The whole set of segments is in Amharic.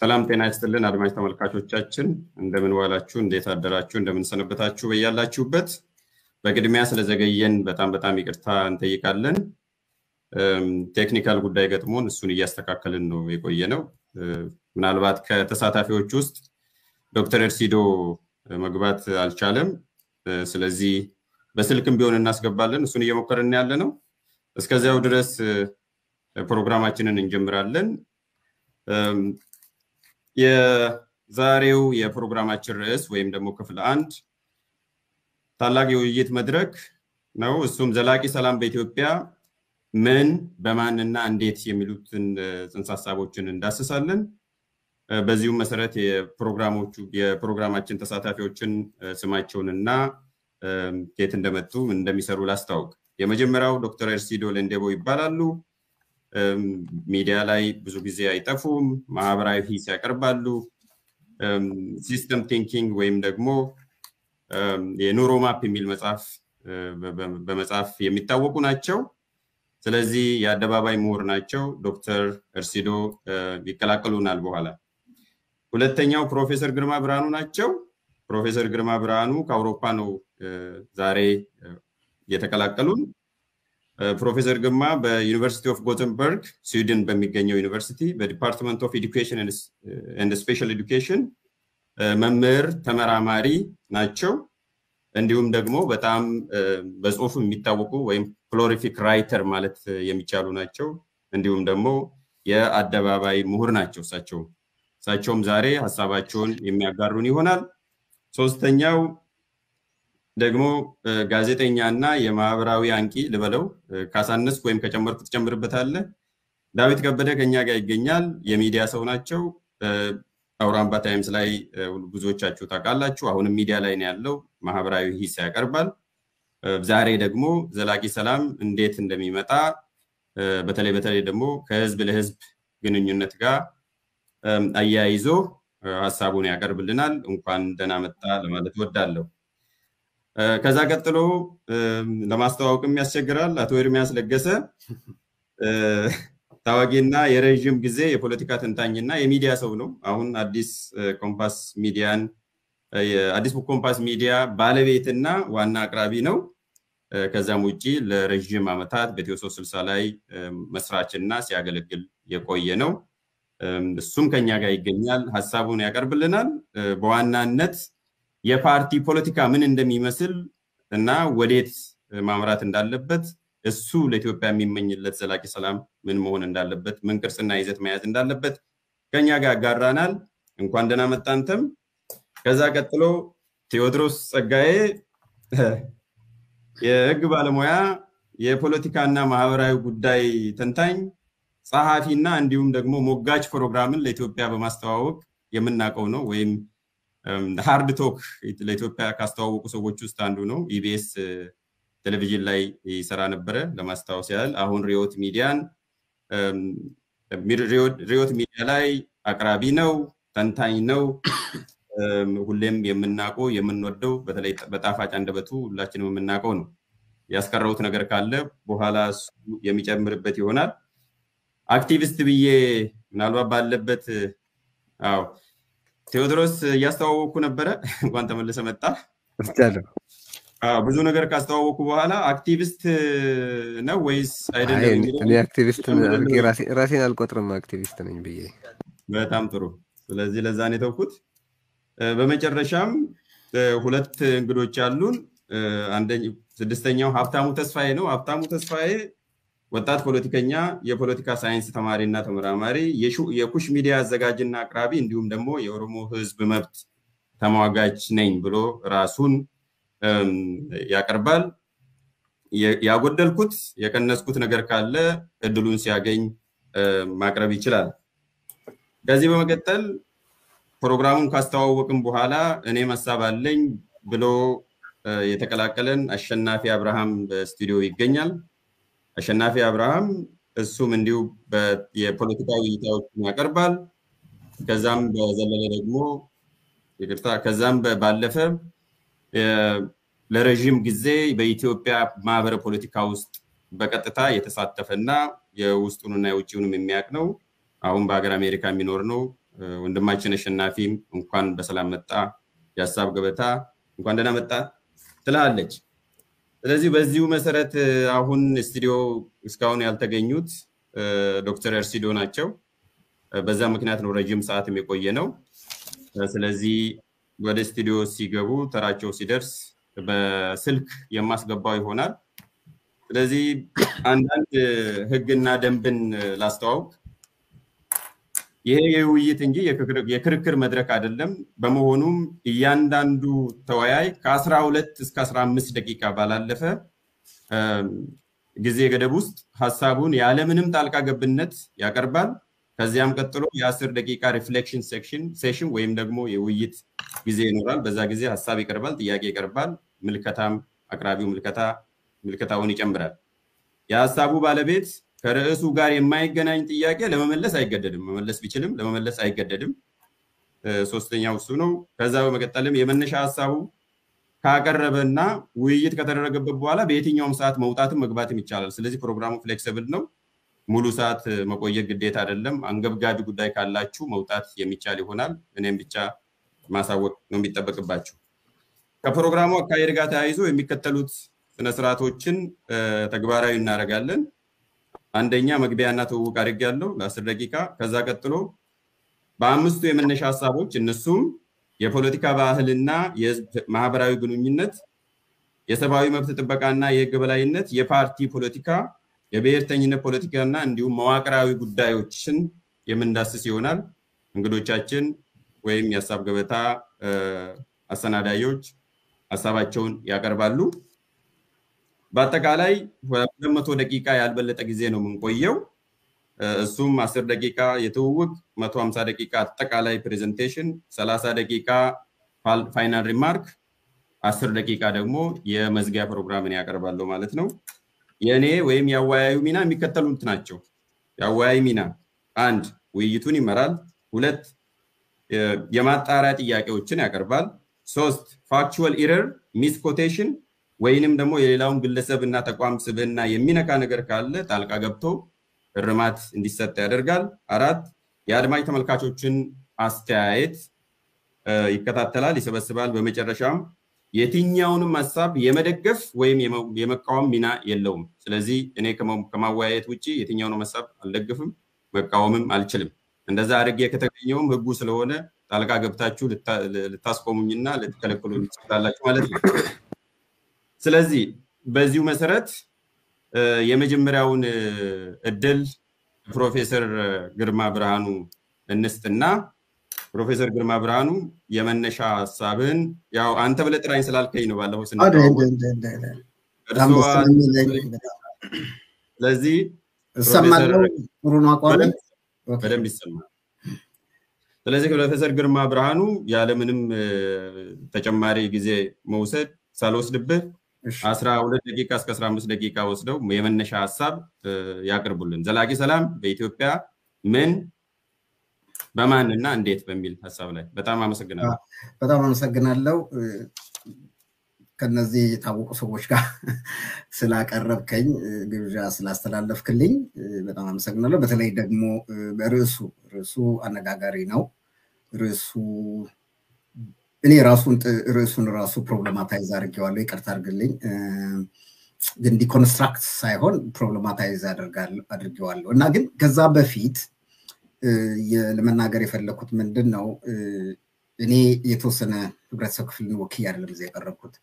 ሰላም ጤና ይስጥልን አድማጭ ተመልካቾቻችን፣ እንደምን ዋላችሁ፣ እንዴት አደራችሁ፣ እንደምን ሰነበታችሁ በያላችሁበት። በቅድሚያ ስለዘገየን በጣም በጣም ይቅርታ እንጠይቃለን። ቴክኒካል ጉዳይ ገጥሞን እሱን እያስተካከልን ነው የቆየ ነው። ምናልባት ከተሳታፊዎች ውስጥ ዶክተር ኤርሲዶ መግባት አልቻለም። ስለዚህ በስልክም ቢሆን እናስገባለን። እሱን እየሞከርን ያለ ነው። እስከዚያው ድረስ ፕሮግራማችንን እንጀምራለን። የዛሬው የፕሮግራማችን ርዕስ ወይም ደግሞ ክፍል አንድ ታላቅ የውይይት መድረክ ነው። እሱም ዘላቂ ሰላም በኢትዮጵያ ምን በማንና እንዴት የሚሉትን ጽንሰ ሀሳቦችን እንዳስሳለን። በዚሁም መሰረት የፕሮግራሞቹ የፕሮግራማችን ተሳታፊዎችን ስማቸውንና ከየት እንደመጡ እንደሚሰሩ ላስታውቅ። የመጀመሪያው ዶክተር ኤርሲዶ ለንዴቦ ይባላሉ። ሚዲያ ላይ ብዙ ጊዜ አይጠፉም። ማህበራዊ ሂስ ያቀርባሉ። ሲስተም ቲንኪንግ ወይም ደግሞ የኑሮ ማፕ የሚል መጽሐፍ በመጽሐፍ የሚታወቁ ናቸው። ስለዚህ የአደባባይ ምሁር ናቸው። ዶክተር እርሲዶ ይቀላቀሉናል በኋላ። ሁለተኛው ፕሮፌሰር ግርማ ብርሃኑ ናቸው። ፕሮፌሰር ግርማ ብርሃኑ ከአውሮፓ ነው ዛሬ የተቀላቀሉን። ፕሮፌሰር ግርማ በዩኒቨርሲቲ ኦፍ ጎተንበርግ ስዊድን በሚገኘው ዩኒቨርሲቲ በዲፓርትመንት ኦፍ ኤዱኬሽን ኤንድ ስፔሻል ኤዱኬሽን መምህር ተመራማሪ ናቸው። እንዲሁም ደግሞ በጣም በጽሁፍ የሚታወቁ ወይም ፕሎሪፊክ ራይተር ማለት የሚቻሉ ናቸው። እንዲሁም ደግሞ የአደባባይ ምሁር ናቸው። እሳቸው እሳቸውም ዛሬ ሀሳባቸውን የሚያጋሩን ይሆናል። ሶስተኛው ደግሞ ጋዜጠኛ እና የማህበራዊ አንቂ ልበለው ካሳነስኩ ወይም ከጨመርኩ ትጨምርበታለህ። ዳዊት ከበደ ከኛ ጋር ይገኛል። የሚዲያ ሰው ናቸው። አውራምባ ታይምስ ላይ ብዙዎቻችሁ ታውቃላችሁ። አሁንም ሚዲያ ላይ ነው ያለው። ማህበራዊ ሂስ ያቀርባል። ዛሬ ደግሞ ዘላቂ ሰላም እንዴት እንደሚመጣ በተለይ በተለይ ደግሞ ከህዝብ ለህዝብ ግንኙነት ጋር አያይዞ ሀሳቡን ያቀርብልናል። እንኳን ደህና መጣ ለማለት ወዳለሁ። ከዛ ቀጥሎ ለማስተዋወቅም ያስቸግራል። አቶ ኤርሚያስ ለገሰ ታዋቂና የረዥም ጊዜ የፖለቲካ ተንታኝና የሚዲያ ሰው ነው። አሁን አዲስ ኮምፓስ ሚዲያን አዲስ ኮምፓስ ሚዲያ ባለቤትና ዋና አቅራቢ ነው። ከዛም ውጭ ለረዥም ዓመታት በኢትዮ ሶስት ስልሳ ላይ መስራችና ሲያገለግል የቆየ ነው። እሱም ከኛ ጋር ይገኛል፣ ሀሳቡን ያቀርብልናል። በዋናነት የፓርቲ ፖለቲካ ምን እንደሚመስል እና ወዴት ማምራት እንዳለበት እሱ ለኢትዮጵያ የሚመኝለት ዘላቂ ሰላም ምን መሆን እንዳለበት ምን ቅርጽና ይዘት መያዝ እንዳለበት ከኛ ጋር ያጋራናል። እንኳን ደህና መጣ አንተም። ከዛ ቀጥሎ ቴዎድሮስ ጸጋዬ የህግ ባለሙያ የፖለቲካና ማህበራዊ ጉዳይ ተንታኝ ጸሐፊና እንዲሁም ደግሞ ሞጋች ፕሮግራምን ለኢትዮጵያ በማስተዋወቅ የምናውቀው ነው ወይም ሃርድ ቶክ ለኢትዮጵያ ካስተዋወቁ ሰዎች ውስጥ አንዱ ነው። ኢቢኤስ ቴሌቪዥን ላይ ይሰራ ነበረ ለማስታወስ ያህል። አሁን ሪዮት ሚዲያን ሪዮት ሚዲያ ላይ አቅራቢ ነው፣ ተንታኝ ነው። ሁሌም የምናውቀው የምንወደው በተለይ በጣፋጭ አንደበቱ ሁላችንም የምናውቀው ነው። ያስቀረውት ነገር ካለ በኋላ እሱ የሚጨምርበት ይሆናል። አክቲቪስት ብዬ ምናልባት ባለበት አዎ ቴዎድሮስ እያስተዋወቅኩ ነበረ። እንኳን ተመልሰ መጣ። ብዙ ነገር ካስተዋወቁ በኋላ አክቲቪስት ነው ወይስ አይደለም? እኔ አክቲቪስት ራሴን አልቆጥርም አክቲቪስት ነኝ ብዬ። በጣም ጥሩ። ስለዚህ ለዛ ነው የተውኩት። በመጨረሻም ሁለት እንግዶች አሉን። ስድስተኛው ሀብታሙ ተስፋዬ ነው። ሀብታሙ ተስፋዬ ወጣት ፖለቲከኛ፣ የፖለቲካ ሳይንስ ተማሪ እና ተመራማሪ፣ የኩሽ ሚዲያ አዘጋጅና አቅራቢ እንዲሁም ደግሞ የኦሮሞ ሕዝብ መብት ተሟጋች ነኝ ብሎ ራሱን ያቀርባል። ያጎደልኩት የቀነስኩት ነገር ካለ እድሉን ሲያገኝ ማቅረብ ይችላል። ከዚህ በመቀጠል ፕሮግራሙን ካስተዋወቅም በኋላ እኔም ሀሳብ አለኝ ብሎ የተቀላቀለን አሸናፊ አብርሃም በስቱዲዮ ይገኛል። አሸናፊ አብርሃም እሱም እንዲሁ የፖለቲካ ውይይታዎችን ያቀርባል። ከዛም በዘለለ ደግሞ ይቅርታ፣ ከዛም ባለፈ ለረዥም ጊዜ በኢትዮጵያ ማህበረ ፖለቲካ ውስጥ በቀጥታ የተሳተፈ እና የውስጡንና የውጭውንም የሚያውቅ ነው። አሁን በሀገር አሜሪካ የሚኖር ነው። ወንድማችን አሸናፊም እንኳን በሰላም መጣ፣ የሀሳብ ገበታ እንኳን ደህና መጣ ትላለች። ስለዚህ በዚሁ መሰረት አሁን ስቱዲዮ እስካሁን ያልተገኙት ዶክተር ኤርሲዶ ናቸው። በዛ ምክንያት ነው ረጅም ሰዓትም የቆየ ነው። ስለዚህ ወደ ስቱዲዮ ሲገቡ ተራቸው ሲደርስ በስልክ የማስገባው ይሆናል። ስለዚህ አንዳንድ ህግና ደንብን ላስተዋውቅ። ይሄ የውይይት እንጂ የክርክር መድረክ አይደለም። በመሆኑም እያንዳንዱ ተወያይ ከአስራ ሁለት እስከ አስራ አምስት ደቂቃ ባላለፈ ጊዜ ገደብ ውስጥ ሀሳቡን ያለምንም ጣልቃ ገብነት ያቀርባል። ከዚያም ቀጥሎ የአስር ደቂቃ ሪፍሌክሽን ሴሽን ወይም ደግሞ የውይይት ጊዜ ይኖራል። በዛ ጊዜ ሀሳብ ይቀርባል፣ ጥያቄ ይቀርባል። ምልከታም አቅራቢው ምልከታ ምልከታውን ይጨምራል። የሀሳቡ ባለቤት ከርዕሱ ጋር የማይገናኝ ጥያቄ ለመመለስ አይገደድም። መመለስ ቢችልም ለመመለስ አይገደድም። ሶስተኛው እሱ ነው። ከዛ በመቀጠልም የመነሻ ሀሳቡ ካቀረበና ውይይት ከተደረገበት በኋላ በየትኛውም ሰዓት መውጣትም መግባትም ይቻላል። ስለዚህ ፕሮግራሙ ፍሌክሲብል ነው። ሙሉ ሰዓት መቆየት ግዴታ አይደለም። አንገብጋቢ ጉዳይ ካላችሁ መውጣት የሚቻል ይሆናል። እኔም ብቻ ማሳወቅ ነው የሚጠበቅባችሁ። ከፕሮግራሙ አካሄድ ጋር ተያይዞ የሚከተሉት ስነስርዓቶችን ተግባራዊ እናደርጋለን። አንደኛ መግቢያና ትውውቅ አድርጌያለሁ ለአስር ደቂቃ። ከዛ ቀጥሎ በአምስቱ የመነሻ ሀሳቦች እነሱም የፖለቲካ ባህልና የህዝብ ማህበራዊ ግንኙነት፣ የሰብአዊ መብት ጥበቃና የህግ በላይነት፣ የፓርቲ ፖለቲካ፣ የብሔርተኝነት ፖለቲካና እንዲሁም መዋቅራዊ ጉዳዮችን የምንዳስስ ይሆናል። እንግዶቻችን ወይም የሀሳብ ገበታ አሰናዳዮች ሀሳባቸውን ያቀርባሉ። በአጠቃላይ ሁለት መቶ ደቂቃ ያልበለጠ ጊዜ ነው የምንቆየው። እሱም አስር ደቂቃ የትውውቅ፣ መቶ ሀምሳ ደቂቃ አጠቃላይ ፕሬዘንቴሽን፣ ሰላሳ ደቂቃ ፋይናል ሪማርክ፣ አስር ደቂቃ ደግሞ የመዝጊያ ፕሮግራምን ያቀርባለሁ ማለት ነው። የእኔ ወይም የአወያዩ ሚና የሚከተሉት ናቸው። የአወያይ ሚና አንድ ውይይቱን ይመራል። ሁለት የማጣሪያ ጥያቄዎችን ያቀርባል። ሶስት ፋክቹዋል ኢረር ሚስ ኮቴሽን ወይንም ደግሞ የሌላውን ግለሰብ እና ተቋም ስብዕና የሚነካ ነገር ካለ ጣልቃ ገብቶ እርማት እንዲሰጥ ያደርጋል። አራት የአድማጭ ተመልካቾችን አስተያየት ይከታተላል፣ ይሰበስባል። በመጨረሻም የትኛውንም ሀሳብ የመደገፍ ወይም የመቃወም ሚና የለውም። ስለዚህ እኔ ከማወያየት ውጭ የትኛውንም ሀሳብ አልደግፍም፣ መቃወምም አልችልም። እንደዛ አድርጌ ከተገኘውም ህጉ ስለሆነ ጣልቃ ገብታችሁ ልታስቆሙኝና ልትከለክሉ ትችላላችሁ ማለት ነው። ስለዚህ በዚሁ መሰረት የመጀመሪያውን እድል ፕሮፌሰር ግርማ ብርሃኑ እንስጥና ፕሮፌሰር ግርማ ብርሃኑ የመነሻ ሀሳብን ያው አንተ ብለህ ጥራኝ ስላልከኝ ነው ባለፈው ስለዚህ እሰማለሁ። ጥሩ ነው አቋም በደንብ ይሰማል። ስለዚህ ፕሮፌሰር ግርማ ብርሃኑ ያለምንም ተጨማሪ ጊዜ መውሰድ ሳልወስድብህ አስራ ሁለት ደቂቃ እስከ አስራ አምስት ደቂቃ ወስደው የመነሻ ሀሳብ ያቅርቡልን። ዘላቂ ሰላም በኢትዮጵያ ምን በማን እና እንዴት በሚል ሀሳብ ላይ በጣም አመሰግናለሁ። በጣም አመሰግናለሁ። ከነዚህ የታወቁ ሰዎች ጋር ስላቀረብከኝ ግብዣ ስላስተላለፍክልኝ በጣም አመሰግናለሁ። በተለይ ደግሞ በርዕሱ ርዕሱ አነጋጋሪ ነው። ርዕሱ እኔ ራሱን ርዕሱን ራሱ ፕሮብለማታይዝ አድርጌዋለሁ። ይቅርታ አድርግልኝ። ግን ዲኮንስትራክት ሳይሆን ፕሮብለማታይዝ አድርጌዋለሁ እና ግን ከዛ በፊት ለመናገር የፈለግኩት ምንድን ነው እኔ የተወሰነ ህብረተሰብ ክፍልን ወክዬ አይደለም እዚያ የቀረብኩት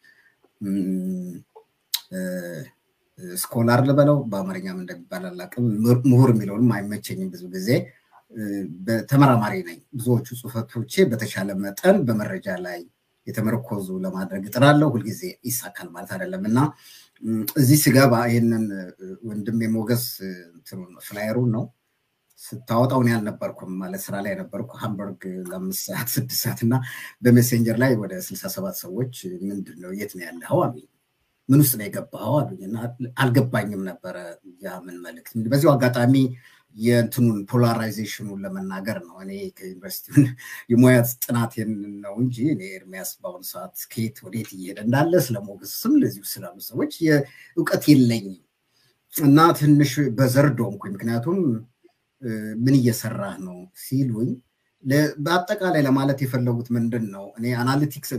ስኮላር ልበለው በአማርኛም እንደሚባል አላውቅም። ምሁር የሚለውንም አይመቸኝም ብዙ ጊዜ ተመራማሪ ነኝ። ብዙዎቹ ጽሁፈቶቼ በተሻለ መጠን በመረጃ ላይ የተመረኮዙ ለማድረግ እጥራለሁ። ሁልጊዜ ይሳካል ማለት አይደለም እና እዚህ ስገባ ይህንን ወንድም የሞገስ ፍላየሩን ነው ስታወጣው እኔ አልነበርኩም ማለት ስራ ላይ ነበርኩ ሃምበርግ ለአምስት ሰዓት ስድስት ሰዓት እና በሜሴንጀር ላይ ወደ ስልሳ ሰባት ሰዎች ምንድን ነው የት ነው ያለኸው አሉኝ ምን ውስጥ ነው የገባኸው አሉኝ እና አልገባኝም ነበረ ያ ምን መልእክት በዚሁ አጋጣሚ የእንትኑን ፖላራይዜሽኑን ለመናገር ነው እኔ ከዩኒቨርሲቲውን የሙያ ጥናቴን ነው እንጂ እኔ ኤርሚያስ በአሁኑ ሰዓት ከየት ወዴት እየሄደ እንዳለ ስለ ሞገስም ለዚሁ ስላሉ ሰዎች እውቀት የለኝም እና ትንሽ በዘር ዶንኩኝ ምክንያቱም ምን እየሰራህ ነው ሲሉኝ በአጠቃላይ ለማለት የፈለጉት ምንድን ነው? እኔ አናሊቲክስ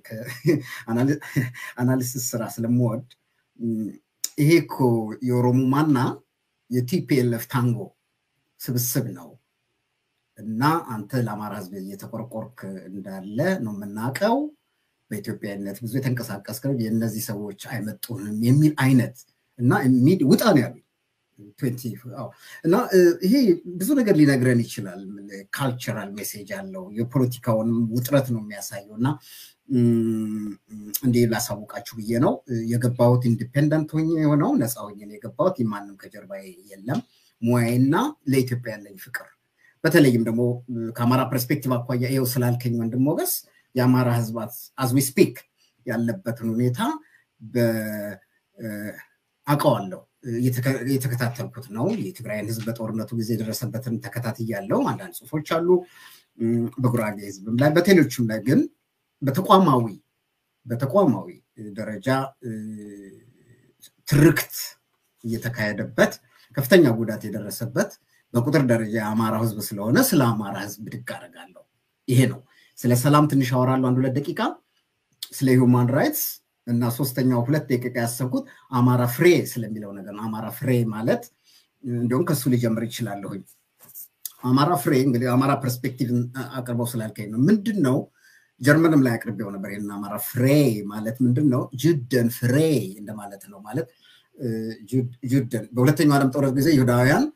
አናሊሲስ ስራ ስለምወድ ይሄ እኮ የኦሮሞማና የቲፒኤልኤፍ ታንጎ ስብስብ ነው እና አንተ ለአማራ ህዝብ እየተቆርቆርክ እንዳለ ነው የምናውቀው። በኢትዮጵያዊነት ብዙ የተንቀሳቀስ የእነዚህ ሰዎች አይመጡንም የሚል አይነት እና ውጣ ነው ያሉኝ። እና ይሄ ብዙ ነገር ሊነግረን ይችላል። ካልቸራል ሜሴጅ አለው። የፖለቲካውንም ውጥረት ነው የሚያሳየው እና እንዲህ ላሳውቃችሁ ብዬ ነው የገባሁት። ኢንዲፔንደንት ሆኜ የሆነው ነፃ ሆኜ ነው የገባሁት። ማንም ከጀርባ የለም። ሙያዬና ለኢትዮጵያ ያለኝ ፍቅር በተለይም ደግሞ ከአማራ ፐርስፔክቲቭ አኳያ ይኸው ስላልከኝ ወንድም ሞገስ የአማራ ህዝብ አዝዊ ስፒክ ያለበትን ሁኔታ አውቀዋለሁ። የተከታተልኩት ነው። የትግራይን ህዝብ በጦርነቱ ጊዜ የደረሰበትን ተከታትያለሁ። አንዳንድ ጽሁፎች አሉ በጉራጌ ህዝብም ላይ በቴሌዎችም ላይ ግን በተቋማዊ በተቋማዊ ደረጃ ትርክት እየተካሄደበት ከፍተኛ ጉዳት የደረሰበት በቁጥር ደረጃ የአማራ ህዝብ ስለሆነ ስለ አማራ ህዝብ ብድግ አደርጋለሁ። ይሄ ነው። ስለ ሰላም ትንሽ አወራለሁ፣ አንድ ሁለት ደቂቃ። ስለ ሂውማን ራይትስ እና ሶስተኛው ሁለት ደቂቃ ያሰብኩት አማራ ፍሬ ስለሚለው ነገር ነው። አማራ ፍሬ ማለት እንዲሁም ከሱ ሊጀምር ይችላለሁኝ። አማራ ፍሬ እንግዲህ አማራ ፐርስፔክቲቭ አቅርበው ስላልከኝ ነው። ምንድን ነው ጀርመንም ላይ አቅርቤው ነበር። ይህን አማራ ፍሬ ማለት ምንድን ነው? ጁደን ፍሬ እንደማለት ነው። ማለት ጁደን በሁለተኛው ዓለም ጦርነት ጊዜ ይሁዳውያን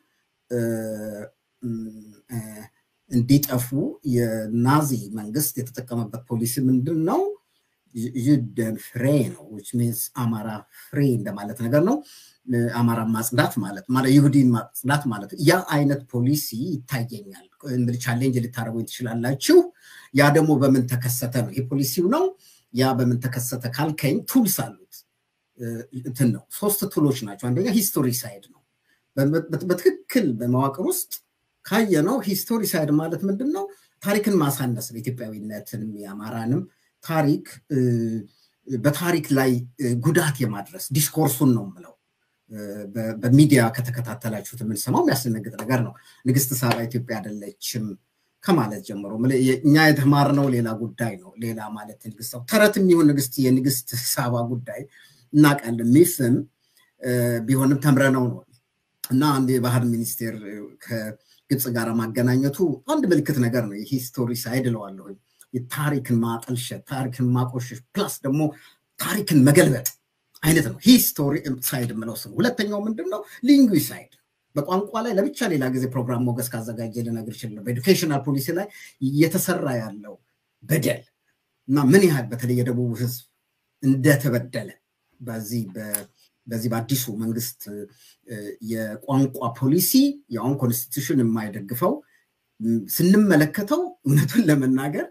እንዲጠፉ የናዚ መንግስት የተጠቀመበት ፖሊሲ ምንድን ነው? ዩደን ፍሬ ነው። ዊች ሚንስ አማራ ፍሬ እንደማለት ነገር ነው። አማራ ማጽዳት ማለት ማለት ይሁዲን ማጽዳት ማለት ያ አይነት ፖሊሲ ይታየኛል። እንግዲህ ቻሌንጅ ልታደርጉኝ ትችላላችሁ። ያ ደግሞ በምን ተከሰተ ነው? ይሄ ፖሊሲው ነው። ያ በምን ተከሰተ ካልከኝ ቱልስ አሉት። እንትን ነው ሶስት ቱሎች ናቸው። አንደኛ ሂስቶሪ ሳይድ ነው። በትክክል በመዋቅር ውስጥ ካየነው ሂስቶሪ ሳይድ ማለት ምንድን ነው? ታሪክን ማሳነስ ነው። ኢትዮጵያዊነትንም የአማራንም ታሪክ በታሪክ ላይ ጉዳት የማድረስ ዲስኮርሱን ነው የምለው። በሚዲያ ከተከታተላችሁት የምንሰማው የሚያስደነግጥ ነገር ነው። ንግስት ሳባ ኢትዮጵያ አይደለችም ከማለት ጀምሮ እኛ የተማርነው ሌላ ጉዳይ ነው። ሌላ ማለት ንግስት ተረትም ይሁን ንግስት የንግስት ሳባ ጉዳይ እናውቃለን። ሚፍም ቢሆንም ተምረነው ነው እና አንድ የባህል ሚኒስቴር ከግብፅ ጋር ማገናኘቱ አንድ ምልክት ነገር ነው። የሂስቶሪ ሳይድ እለዋለሁኝ። የታሪክን ማጠልሸት፣ ታሪክን ማቆሸሽ ፕላስ ደግሞ ታሪክን መገልበጥ አይነት ነው ሂስቶሪ ሳይድ የምለው ስም። ሁለተኛው ምንድን ነው? ሊንጉዊ ሳይድ በቋንቋ ላይ ለብቻ ሌላ ጊዜ ፕሮግራም ሞገስ ካዘጋጀ ልነግር ይችላል። በኤዱኬሽናል ፖሊሲ ላይ እየተሰራ ያለው በደል እና ምን ያህል በተለይ የደቡብ ህዝብ እንደተበደለ በዚህ በዚህ በአዲሱ መንግስት የቋንቋ ፖሊሲ የአሁን ኮንስቲቱሽን የማይደግፈው ስንመለከተው እውነቱን ለመናገር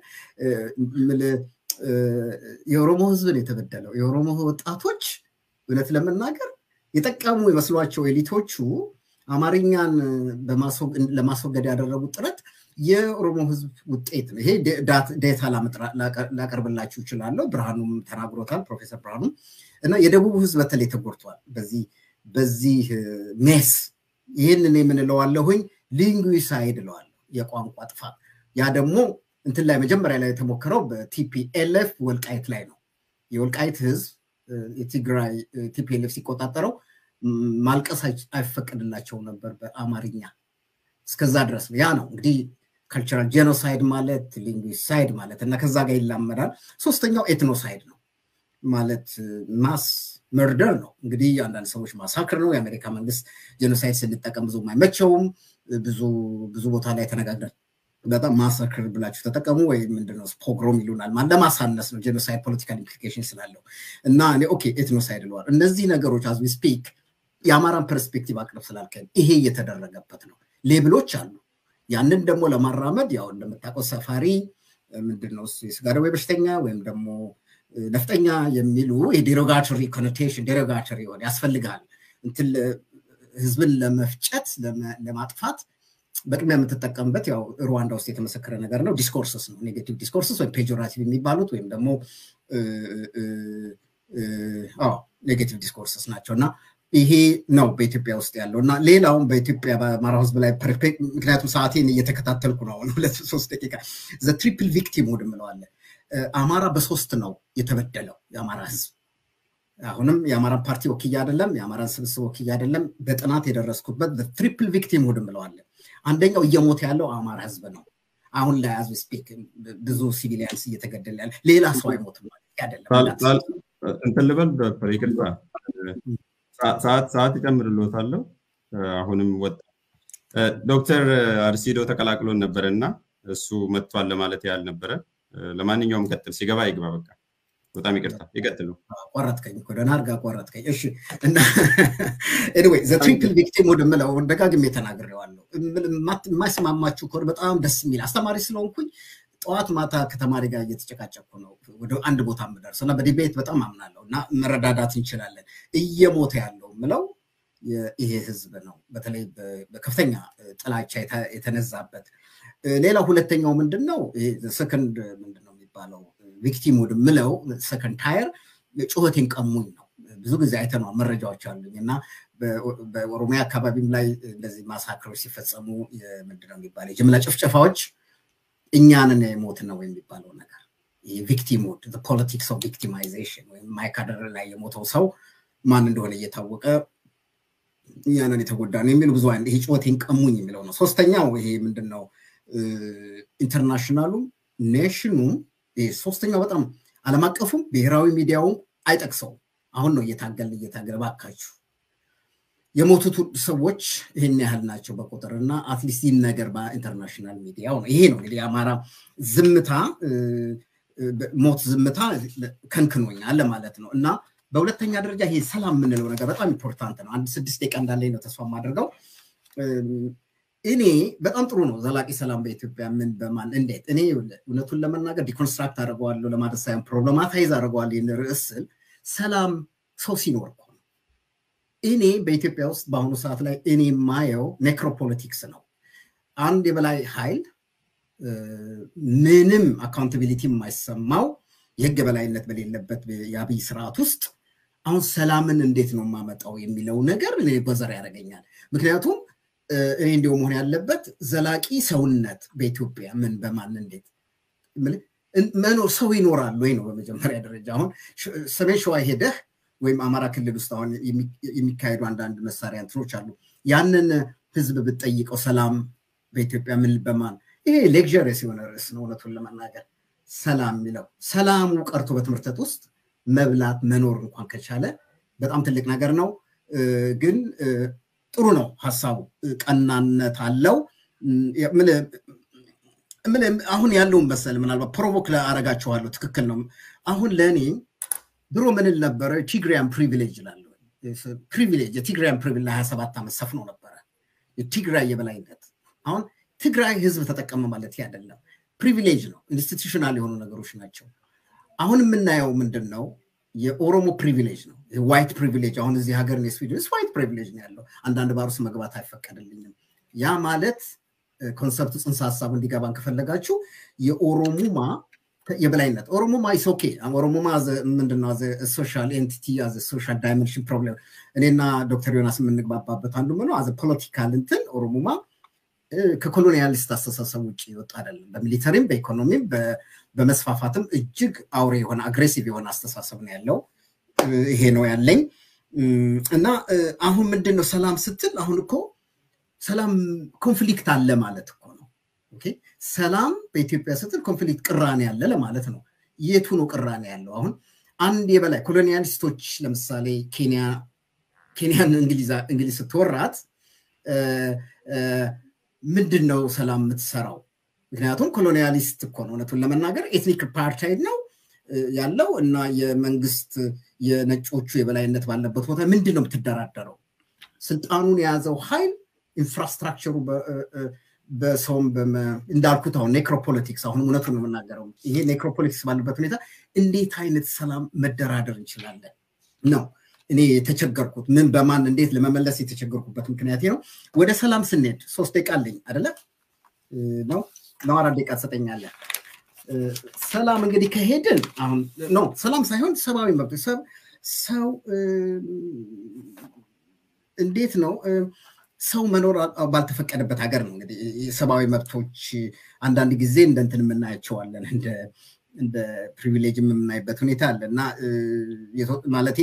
የኦሮሞ ህዝብ ነው የተበደለው። የኦሮሞ ወጣቶች እውነት ለመናገር የጠቀሙ የመስሏቸው ኤሊቶቹ አማርኛን ለማስወገድ ያደረጉት ጥረት የኦሮሞ ህዝብ ውጤት ነው። ይሄ ዴታ ላቀርብላችሁ ይችላለሁ። ብርሃኑም ተናግሮታል፣ ፕሮፌሰር ብርሃኑ እና የደቡብ ህዝብ በተለይ ተጎድቷል በዚህ በዚህ ሜስ። ይህንን የምንለዋለሁኝ ሊንጉሳይድ እለዋለሁ፣ የቋንቋ ጥፋት። ያ ደግሞ እንትን ላይ መጀመሪያ ላይ የተሞከረው በቲፒኤልኤፍ ወልቃይት ላይ ነው። የወልቃይት ህዝብ የትግራይ ቲፒኤልኤፍ ሲቆጣጠረው ማልቀስ አይፈቀድላቸው ነበር በአማርኛ እስከዛ ድረስ ነው። ያ ነው እንግዲህ ካልቸራል ጄኖሳይድ ማለት ሊንጉሳይድ ማለት እና ከዛ ጋር ይላመዳል። ሶስተኛው ኤትኖሳይድ ነው ማለት ማስ መርደር ነው። እንግዲህ አንዳንድ ሰዎች ማሳክር ነው። የአሜሪካ መንግስት ጄኖሳይድ ስንጠቀም ብዙ አይመቸውም። ብዙ ብዙ ቦታ ላይ ተነጋግረን በጣም ማሳክር ብላችሁ ተጠቀሙ ወይ ምንድነው ፖግሮም ይሉናል። ለማሳነስ ነው ጄኖሳይድ ፖለቲካል ኢምፕሊኬሽን ስላለው እና እኔ ኦኬ ኤትኖሳይድ ለዋል እነዚህ ነገሮች አዝ ዊ ስፒክ የአማራን ፐርስፔክቲቭ አቅርብ ስላልከን ይሄ እየተደረገበት ነው። ሌብሎች አሉ። ያንን ደግሞ ለማራመድ ያው እንደምታውቀው ሰፋሪ ምንድነው የስጋ ደዌ በሽተኛ ወይም ደግሞ ነፍጠኛ የሚሉ የዴሮጋቶሪ ኮኖቴሽን ዴሮጋቶሪ ሆነ ያስፈልጋል እንትን ህዝብን ለመፍጨት ለማጥፋት በቅድሚያ የምትጠቀምበት ያው ሩዋንዳ ውስጥ የተመሰከረ ነገር ነው። ዲስኮርስስ ነው። ኔጌቲቭ ዲስኮርስስ ወይም ፔጆራቲቭ የሚባሉት ወይም ደግሞ ኔጌቲቭ ዲስኮርስስ ናቸው እና ይሄ ነው በኢትዮጵያ ውስጥ ያለው እና ሌላውም በኢትዮጵያ በአማራ ህዝብ ላይ ምክንያቱም ሰዓቴን እየተከታተልኩ ነው አሁን ሁለት ሶስት ደቂቃ ዘ ትሪፕል ቪክቲም ውድ ምለዋለን አማራ በሶስት ነው የተበደለው የአማራ ህዝብ አሁንም የአማራ ፓርቲ ወክያ አይደለም የአማራን ስብስብ ወክያ አይደለም በጥናት የደረስኩበት ትሪፕል ቪክቲም ሁድ ምለዋለን አንደኛው እየሞተ ያለው አማራ ህዝብ ነው አሁን ላይ አዝ ስፒክ ብዙ ሲቪሊያንስ እየተገደለ ያለ ሌላ ሰው አይሞትም ማለት አይደለም እንትን ልበል ዶክተር ይቅርታ ሰዓት ሰዓት እጨምርልዎታለሁ አሁንም ወጣ ዶክተር አርሲዶ ተቀላቅሎን ነበረ እና እሱ መጥቷል ለማለት ያህል ነበረ ለማንኛውም ቀጥል ሲገባ ይግባ በቃ በጣም ይቅርታ ይቀጥሉ ቆረጥከኝ እኮ ደህና አድርጋ ቆረጥከኝ እሺ እና ኤኒዌይ ዘ ትሪፕል ቪክቲም ወደምለው ደጋግሜ ተናግሬዋለሁ የማይስማማችሁ ከሆነ በጣም ደስ የሚል አስተማሪ ስለሆንኩኝ ጠዋት ማታ ከተማሪ ጋር እየተጨቃጨኩ ነው ወደ አንድ ቦታ የምደርሰው እና በዲቤት በጣም አምናለሁ እና መረዳዳት እንችላለን እየሞተ ያለው ምለው ይሄ ህዝብ ነው በተለይ በከፍተኛ ጥላቻ የተነዛበት ሌላው ሁለተኛው ምንድን ነው ሰከንድ ምንድን ነው የሚባለው ቪክቲም ወደ ምለው ሰከንድ ታየር ጩኸቴን ቀሙኝ ነው ብዙ ጊዜ አይተነዋል መረጃዎች አሉኝ እና በኦሮሚያ አካባቢም ላይ እንደዚህ ማሳክሮች ሲፈጸሙ ምንድነው የሚባለው የጅምላ ጭፍጨፋዎች እኛንን የሞት ነው የሚባለው ነገር ቪክቲም ውድ ፖለቲክስ ኦፍ ቪክቲማይዜሽን ወይም ማይካድራ ላይ የሞተው ሰው ማን እንደሆነ እየታወቀ እኛንን የተጎዳ ነው የሚሉ ብዙ ይሄ ጩኸቴን ቀሙኝ የሚለው ነው ሶስተኛው ይሄ ምንድን ነው ኢንተርናሽናሉም ኔሽኑም ሶስተኛው በጣም አለም አቀፉም ብሔራዊ ሚዲያውም አይጠቅሰውም አሁን ነው እየታገልን እየታገለ ባካችሁ የሞቱት ሰዎች ይህን ያህል ናቸው በቁጥር እና አትሊስት ይህን ነገር በኢንተርናሽናል ሚዲያው ነው ይሄ ነው እንግዲህ የአማራ ዝምታ ሞት ዝምታ ከንክኖኛል ለማለት ነው እና በሁለተኛ ደረጃ ይሄ ሰላም የምንለው ነገር በጣም ኢምፖርታንት ነው አንድ ስድስት ደቂቃ እንዳለኝ ነው ተስፋ የማደርገው እኔ በጣም ጥሩ ነው ዘላቂ ሰላም በኢትዮጵያ ምን በማን እንዴት እኔ እውነቱን ለመናገር ዲኮንስትራክት አድርገዋለሁ ለማለት ሳይሆን ፕሮብለማታይዝ አድርገዋለሁ ይህን ርዕስ ስል ሰላም ሰው ሲኖር እኮ ነው እኔ በኢትዮጵያ ውስጥ በአሁኑ ሰዓት ላይ እኔ የማየው ኔክሮፖለቲክስ ነው አንድ የበላይ ኃይል ምንም አካውንታቢሊቲ የማይሰማው የህግ በላይነት በሌለበት የአብይ ስርዓት ውስጥ አሁን ሰላምን እንዴት ነው የማመጣው የሚለው ነገር ጎዘር ያደርገኛል ምክንያቱም እኔ እንዲሁ መሆን ያለበት ዘላቂ ሰውነት በኢትዮጵያ ምን በማን እንዴት መኖር ሰው ይኖራል ወይ ነው በመጀመሪያ ደረጃ አሁን ሰሜን ሸዋ ሄደህ ወይም አማራ ክልል ውስጥ አሁን የሚካሄዱ አንዳንድ መሳሪያ እንትኖች አሉ ያንን ህዝብ ብትጠይቀው ሰላም በኢትዮጵያ ምን በማን ይሄ ሌክዠሪስ የሆነ ርዕስ ነው እውነቱን ለመናገር ሰላም የሚለው ሰላሙ ቀርቶ በትምህርተት ውስጥ መብላት መኖር እንኳን ከቻለ በጣም ትልቅ ነገር ነው ግን ጥሩ ነው ሀሳቡ ቀናነት አለው አሁን ያለውን መሰል ምናልባት ፕሮቮክ አረጋችኋለሁ ትክክል ነው አሁን ለእኔ ድሮ ምንል ነበረ ቲግሪያን ፕሪቪሌጅ ላለ ፕሪቪሌጅ የቲግራያን ፕሪቪሌጅ ለሀያ ሰባት ዓመት ሰፍኖ ነበረ የቲግራይ የበላይነት አሁን ትግራይ ህዝብ ተጠቀመ ማለት አይደለም ፕሪቪሌጅ ነው ኢንስቲቱሽናል የሆኑ ነገሮች ናቸው አሁን የምናየው ምንድን ነው የኦሮሞ ፕሪቪሌጅ ነው ዋይት ፕሪቪሌጅ አሁን እዚህ ሀገር ስዊድን ዋይት ፕሪቪሌጅ ነው ያለው አንዳንድ ባር ውስጥ መግባት አይፈቀድልኝም ያ ማለት ኮንሰፕቱ ጽንሰ ሀሳቡ እንዲገባን ከፈለጋችሁ የኦሮሙማ የበላይነት ኦሮሞማ ኢስ ኦኬ ኦሮሞማ ምንድነው ሶሻል ኤንቲቲ አዘ ሶሻል ዳይሜንሽን ፕሮብለም እኔና ዶክተር ዮናስ የምንግባባበት አንዱ ምነው አዘ ፖለቲካል እንትን ኦሮሞማ ከኮሎኒያሊስት አስተሳሰብ ውጭ ይወጣ አይደለም በሚሊተሪም በኢኮኖሚም በመስፋፋትም እጅግ አውሬ የሆነ አግሬሲቭ የሆነ አስተሳሰብ ነው ያለው ይሄ ነው ያለኝ እና አሁን ምንድን ነው ሰላም ስትል አሁን እኮ ሰላም ኮንፍሊክት አለ ማለት እኮ ነው ሰላም በኢትዮጵያ ስትል ኮንፍሊክት ቅራኔ ያለ ለማለት ነው የቱ ነው ቅራኔ ያለው አሁን አንድ የበላይ ኮሎኒያሊስቶች ለምሳሌ ኬንያ ኬንያን እንግሊዝ ስትወራት ምንድን ነው ሰላም የምትሰራው ምክንያቱም ኮሎኒያሊስት እኮ ነው እውነቱን ለመናገር ኤትኒክ ፓርታይድ ነው ያለው እና የመንግስት የነጮቹ የበላይነት ባለበት ቦታ ምንድን ነው የምትደራደረው ስልጣኑን የያዘው ኃይል ኢንፍራስትራክቸሩ በሰውም እንዳልኩት አሁን ኔክሮፖለቲክስ አሁን እውነቱን ነው የምናገረው ይሄ ኔክሮፖለቲክስ ባለበት ሁኔታ እንዴት አይነት ሰላም መደራደር እንችላለን ነው እኔ የተቸገርኩት ምን በማን እንዴት ለመመለስ የተቸገርኩበት ምክንያት ነው ወደ ሰላም ስንሄድ ሶስት ደቂቃ አለኝ አደለ ነው ነው አራት ደቂቃ ትሰጠኛለህ ሰላም እንግዲህ ከሄድን አሁን ነው ሰላም ሳይሆን ሰብአዊ መብት ሰው እንዴት ነው ሰው መኖር ባልተፈቀደበት ሀገር ነው እንግዲህ የሰብአዊ መብቶች አንዳንድ ጊዜ እንደ እንትን የምናያቸዋለን እንደ ፕሪቪሌጅ የምናይበት ሁኔታ አለ እና ማለቴ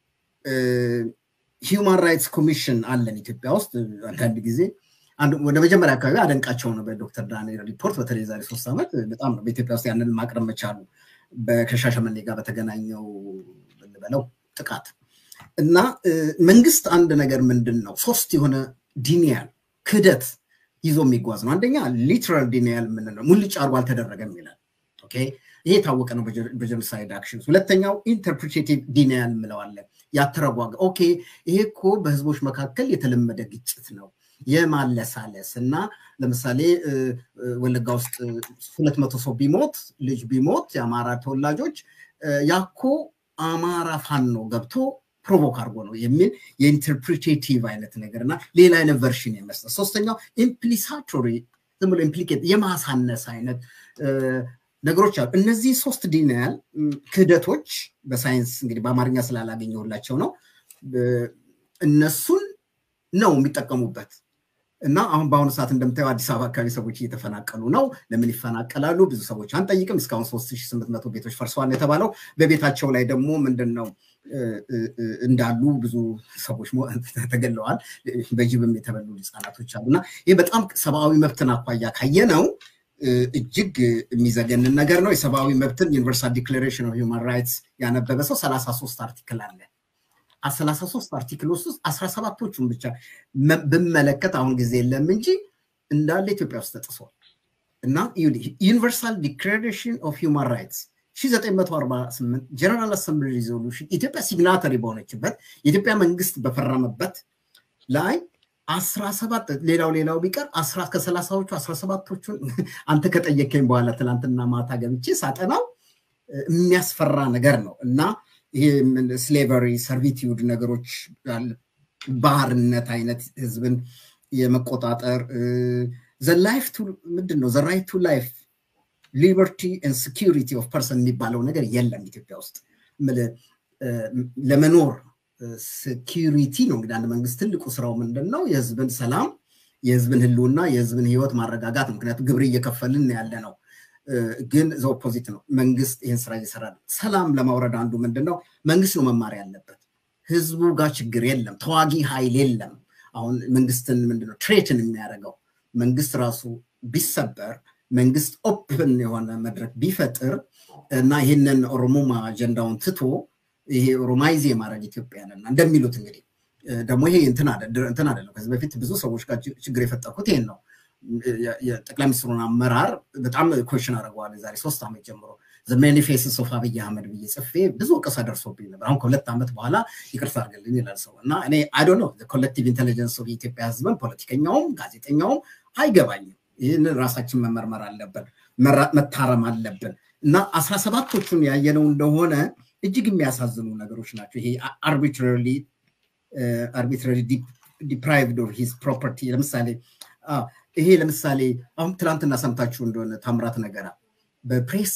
ሂውማን ራይትስ ኮሚሽን አለን ኢትዮጵያ ውስጥ አንዳንድ ጊዜ ወደ መጀመሪያ አካባቢ አደንቃቸው ነው በዶክተር ዳንኤል ሪፖርት በተለይ ዛሬ ሶስት ዓመት በጣም ነው በኢትዮጵያ ውስጥ ያንን ማቅረብ መቻሉ ከሻሸመኔ ጋር በተገናኘው ብንበለው ጥቃት እና መንግስት አንድ ነገር ምንድን ነው ሶስት የሆነ ዲኒያል ክህደት ይዞ የሚጓዝ ነው አንደኛ ሊትራል ዲኒያል የምንለው ሙልጭ አርጎ አልተደረገም ይላል ይሄ የታወቀ ነው በጀኖሳይድ አክሽንስ ሁለተኛው ኢንተርፕሬቲቭ ዲኒያል እንለዋለን ያተረጓገ ኦኬ ይሄ እኮ በህዝቦች መካከል የተለመደ ግጭት ነው የማለሳለስ እና ለምሳሌ ወለጋ ውስጥ ሁለት መቶ ሰው ቢሞት ልጅ ቢሞት የአማራ ተወላጆች ያኮ አማራ ፋኖ ገብቶ ፕሮቮክ አድርጎ ነው የሚል የኢንተርፕሪቴቲቭ አይነት ነገር እና ሌላ አይነት ቨርሽን የመስጠት ሶስተኛው ኢምፕሊሳቶሪ ዝም ብሎ ኢምፕሊኬት የማሳነስ አይነት ነገሮች አሉ እነዚህ ሶስት ዲናያል ክህደቶች በሳይንስ እንግዲህ በአማርኛ ስላላገኘሁላቸው ነው እነሱን ነው የሚጠቀሙበት እና አሁን በአሁኑ ሰዓት እንደምታየው አዲስ አበባ አካባቢ ሰዎች እየተፈናቀሉ ነው ለምን ይፈናቀላሉ ብዙ ሰዎች አንጠይቅም እስካሁን 3800 ቤቶች ፈርሰዋል የተባለው በቤታቸው ላይ ደግሞ ምንድን ነው እንዳሉ ብዙ ሰዎች ተገለዋል በጅብም የተበሉ ህጻናቶች አሉ እና ይህ በጣም ሰብአዊ መብትን አኳያ ካየ ነው እጅግ የሚዘገንን ነገር ነው የሰብአዊ መብትን ዩኒቨርሳል ዲክላሬሽን ኦፍ ሂውማን ራይትስ ያነበበ ሰው 33 አርቲክል አለ ሰላሳ ሶስት አርቲክሎች ውስጥ አስራ ሰባቶቹን ብቻ ብመለከት አሁን ጊዜ የለም እንጂ እንዳለ ኢትዮጵያ ውስጥ ተጥሷል እና ዩኒቨርሳል ዲክላሬሽን ኦፍ ሂውማን ራይትስ 1948 ጀነራል አሰምብሊ ሪዞሉሽን ኢትዮጵያ ሲግናተሪ በሆነችበት የኢትዮጵያ መንግስት በፈረመበት ላይ አስራ ሰባት ሌላው ሌላው ቢቀር ከሰላሳዎቹ አስራ ሰባቶቹን አንተ ከጠየከኝ በኋላ ትናንትና ማታ ገብቼ ሳጠናው የሚያስፈራ ነገር ነው እና ይሄ ስሌቨሪ ሰርቪቲዩድ ነገሮች ባህርነት አይነት ህዝብን የመቆጣጠር ዘላይፍ ምንድን ነው ዘራይት ቱ ላይፍ ሊበርቲ ን ስኪሪቲ ኦፍ ፐርሰን የሚባለው ነገር የለም ኢትዮጵያ ውስጥ ለመኖር ሴኪሪቲ ነው እንግዲህ አንድ መንግስት ትልቁ ስራው ምንድን ነው የህዝብን ሰላም የህዝብን ህልውና የህዝብን ህይወት ማረጋጋት ነው ምክንያቱም ግብር እየከፈልን ያለ ነው ግን ዘ ኦፖዚት ነው መንግስት ይህን ስራ እየሰራ ነው ሰላም ለማውረድ አንዱ ምንድን ነው መንግስት ነው መማር ያለበት ህዝቡ ጋር ችግር የለም ተዋጊ ኃይል የለም አሁን መንግስትን ምንድነው ትሬትን የሚያደርገው መንግስት ራሱ ቢሰበር መንግስት ኦፕን የሆነ መድረክ ቢፈጥር እና ይህንን ኦሮሞማ አጀንዳውን ትቶ ይሄ ኦሮማይዝ የማድረግ ኢትዮጵያንና እንደሚሉት እንግዲህ ደግሞ ይሄ እንትን አይደለም ከዚህ በፊት ብዙ ሰዎች ጋር ችግር የፈጠርኩት ይሄን ነው የጠቅላይ ሚኒስትሩን አመራር በጣም ኮሽን አድርገዋል የዛሬ ሶስት ዓመት ጀምሮ ማኒፌስስ ኦፍ አብይ አህመድ ብዬ ጽፌ ብዙ ወቀሳ ደርሶብኝ ነበር አሁን ከሁለት ዓመት በኋላ ይቅርታ አድርግልኝ ይላል ሰው እና እኔ አይዶ ነው ኮሌክቲቭ ኢንቴሊጀንስ ኦፍ የኢትዮጵያ ህዝብን ፖለቲከኛውም ጋዜጠኛውም አይገባኝም ይህንን ራሳችን መመርመር አለብን መታረም አለብን እና አስራ ሰባቶቹን ያየነው እንደሆነ እጅግ የሚያሳዝኑ ነገሮች ናቸው ይሄ አርቢትራሪ አርቢትራሪ ዲፕራይቭድ ኦፍ ሂዝ ፕሮፐርቲ ለምሳሌ ይሄ ለምሳሌ አሁን ትናንትና ሰምታችሁ እንደሆነ ታምራት ነገራ በፕሬስ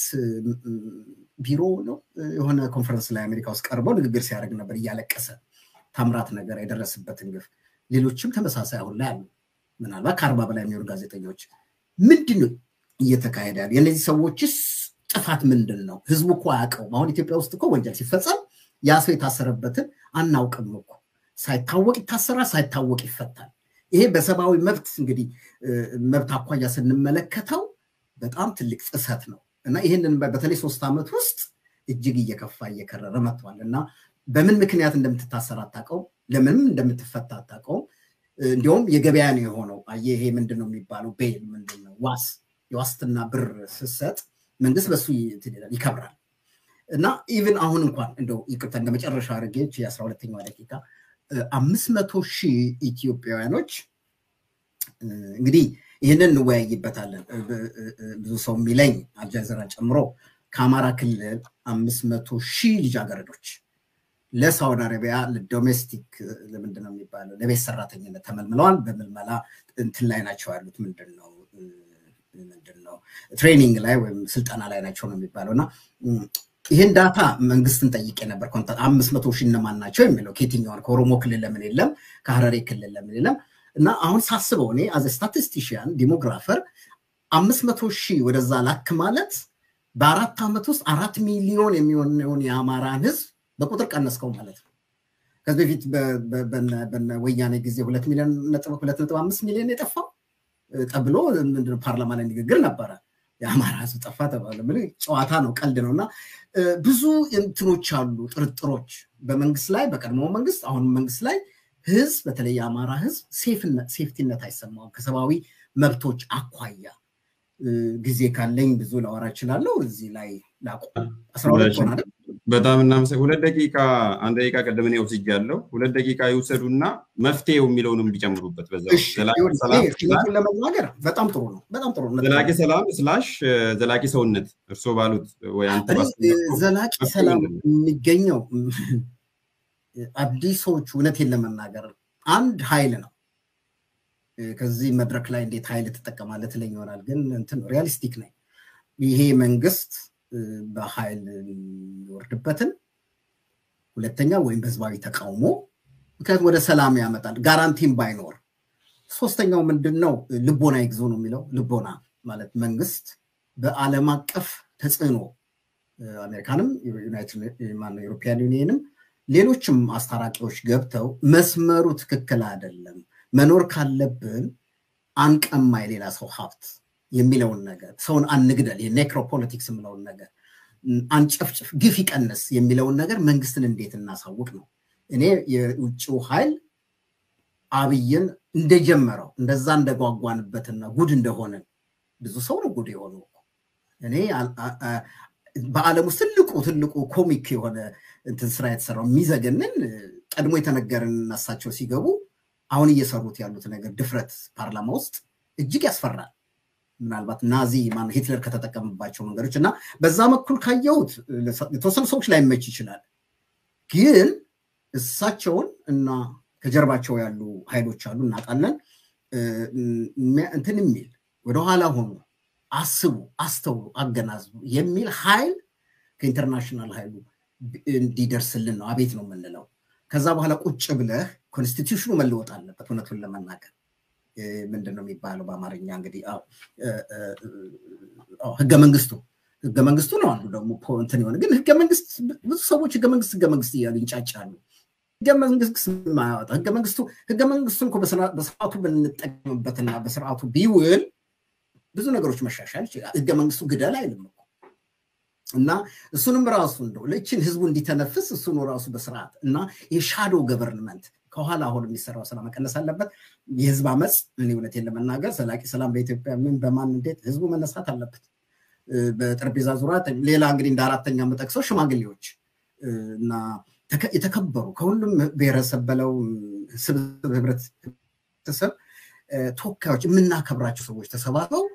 ቢሮ ነው የሆነ ኮንፈረንስ ላይ አሜሪካ ውስጥ ቀርበው ንግግር ሲያደርግ ነበር እያለቀሰ ታምራት ነገር የደረሰበትን ግፍ ሌሎችም ተመሳሳይ አሁን ላይ አሉ ምናልባት ከአርባ በላይ የሚሆኑ ጋዜጠኞች ምንድን ነው እየተካሄደ ያለ የእነዚህ ሰዎችስ ጥፋት ምንድን ነው ህዝቡ እኮ አያውቀውም አሁን ኢትዮጵያ ውስጥ እኮ ወንጀል ሲፈጸም ያ ሰው የታሰረበትን አናውቅም እኮ ሳይታወቅ ይታሰራል ሳይታወቅ ይፈታል ይሄ በሰብአዊ መብት እንግዲህ መብት አኳያ ስንመለከተው በጣም ትልቅ ጥሰት ነው እና ይህንን በተለይ ሶስት ዓመት ውስጥ እጅግ እየከፋ እየከረረ መጥቷል እና በምን ምክንያት እንደምትታሰር አታውቀውም ለምንም እንደምትፈታ አታውቀውም እንዲሁም የገበያ ነው የሆነው ይሄ ምንድን ነው የሚባለው ቤል ምንድን ነው ዋስ የዋስትና ብር ስሰጥ መንግስት በሱ ይከብራል እና ኢቭን አሁን እንኳን እንደው ይቅርታ እንደ መጨረሻ አድርጌች የአስራ ሁለተኛዋ ደቂቃ አምስት መቶ ሺህ ኢትዮጵያውያኖች እንግዲህ ይህንን እንወያይበታለን ብዙ ሰው የሚለኝ አልጃዘራን ጨምሮ ከአማራ ክልል አምስት መቶ ሺህ ልጃገረዶች ለሳውዲ አረቢያ ለዶሜስቲክ ለምንድን ነው የሚባለው ለቤት ሰራተኝነት ተመልምለዋል በምልመላ እንትን ላይ ናቸው ያሉት ምንድን ነው ምንድን ነው ትሬኒንግ ላይ ወይም ስልጠና ላይ ናቸው ነው የሚባለው እና ይህን ዳታ መንግስትን ጠይቄ ነበር። አምስት መቶ ሺህ እነማን ናቸው የሚለው ከየትኛውን ከኦሮሞ ክልል ለምን የለም ከሀረሬ ክልል ለምን የለም? እና አሁን ሳስበው እኔ አዘ ስታቲስቲሽያን ዲሞግራፈር አምስት መቶ ሺህ ወደዛ ላክ ማለት በአራት ዓመት ውስጥ አራት ሚሊዮን የሚሆነውን የአማራን ህዝብ በቁጥር ቀነስከው ማለት ነው። ከዚህ በፊት በነ ወያኔ ጊዜ ሁለት ሚሊዮን ሁለት ነጥብ አምስት ሚሊዮን የጠፋው ተብሎ ምንድነው ፓርላማ ላይ ንግግር ነበረ። የአማራ ህዝብ ጠፋ ተባለ። ጨዋታ ነው፣ ቀልድ ነው። እና ብዙ እንትኖች አሉ፣ ጥርጥሮች በመንግስት ላይ በቀድሞ መንግስት አሁን መንግስት ላይ ህዝብ በተለይ የአማራ ህዝብ ሴፍቲነት አይሰማውም ከሰብአዊ መብቶች አኳያ ጊዜ ካለኝ ብዙ ላወራ እችላለሁ። እዚህ ላይ ላቁም። አስራ ሁለት ሆነ አይደል? በጣም እናመሰግናለን። ሁለት ደቂቃ አንድ ደቂቃ ቀደም እኔ ወስጃለሁ። ሁለት ደቂቃ ይውሰዱና መፍትሄው የሚለውንም ቢጨምሩበት በዛ ለመናገር በጣም ጥሩ ነው። በጣም ጥሩ ነው። ዘላቂ ሰላም ስላሽ ዘላቂ ሰውነት እርስዎ ባሉት ወይ አንተ ዘላቂ ሰላም የሚገኘው አዲሶቹ እውነቴን ለመናገር አንድ ኃይል ነው። ከዚህ መድረክ ላይ እንዴት ኃይል ትጠቀማለህ ትለኝ ይሆናል። ግን እንትን ሪያሊስቲክ ነኝ። ይሄ መንግስት በኃይል የሚወርድበትን ሁለተኛ ወይም በህዝባዊ ተቃውሞ ምክንያቱም ወደ ሰላም ያመጣል ጋራንቲም ባይኖር ሶስተኛው ምንድን ነው ልቦና ይግዙ ነው የሚለው ልቦና ማለት መንግስት በአለም አቀፍ ተጽዕኖ አሜሪካንም ዩሮፒያን ዩኒየንም ሌሎችም አስታራቂዎች ገብተው መስመሩ ትክክል አይደለም መኖር ካለብን አንቀማ የሌላ ሰው ሀብት የሚለውን ነገር ሰውን አንግደል የኔክሮፖለቲክስ የምለውን ነገር አንጨፍጭፍ ግፍ ይቀንስ የሚለውን ነገር መንግስትን እንዴት እናሳውቅ ነው እኔ የውጭው ኃይል አብይን እንደጀመረው እንደዛ እንደጓጓንበትና ጉድ እንደሆነን ብዙ ሰው ነው ጉድ የሆነው እኔ በአለም ውስጥ ትልቁ ትልቁ ኮሚክ የሆነ እንትን ስራ የተሰራው የሚዘገንን ቀድሞ የተነገርን እሳቸው ሲገቡ አሁን እየሰሩት ያሉት ነገር ድፍረት ፓርላማ ውስጥ እጅግ ያስፈራል። ምናልባት ናዚ ማነው ሂትለር ከተጠቀምባቸው መንገዶች እና በዛ በኩል ካየሁት የተወሰኑ ሰዎች ላይመች ይችላል። ግን እሳቸውን እና ከጀርባቸው ያሉ ኃይሎች አሉ እናውቃለን። እንትን የሚል ወደኋላ ሆኖ አስቡ፣ አስተውሉ፣ አገናዝቡ የሚል ኃይል ከኢንተርናሽናል ኃይሉ እንዲደርስልን ነው አቤት ነው የምንለው። ከዛ በኋላ ቁጭ ብለህ ኮንስቲቱሽኑ መለወጥ አለበት። እውነቱን ለመናገር ምንድን ነው የሚባለው በአማርኛ እንግዲህ ህገ መንግስቱ ህገ መንግስቱ ነው አንዱ ደግሞ እንትን የሆነ ግን ህገ መንግስት ብዙ ሰዎች ህገ መንግስት ህገ መንግስት እያሉ ይንጫጫሉ። ህገ መንግስት ማያወጣ ህገ መንግስቱ ህገ መንግስቱን እኮ በስርዓቱ ብንጠቀምበትና በስርዓቱ ቢውል ብዙ ነገሮች መሻሻል ይችላል። ህገ መንግስቱ ግደል አይልም እኮ እና እሱንም ራሱ እንደው ለእችን ህዝቡ እንዲተነፍስ እሱን ራሱ በስርዓት እና የሻዶ ገቨርንመንት ከኋላ አሁን የሚሰራው ስራ መቀነስ አለበት። የህዝብ አመፅ እኔ እውነቴን ለመናገር ዘላቂ ሰላም በኢትዮጵያ ምን በማን እንዴት ህዝቡ መነሳት አለበት። በጠረጴዛ ዙሪያ ሌላ እንግዲህ እንደ አራተኛ የምጠቅሰው ሽማግሌዎች እና የተከበሩ ከሁሉም ብሔረሰብ በለው ስብስብ ህብረተሰብ ተወካዮች የምናከብራቸው ሰዎች ተሰባስበው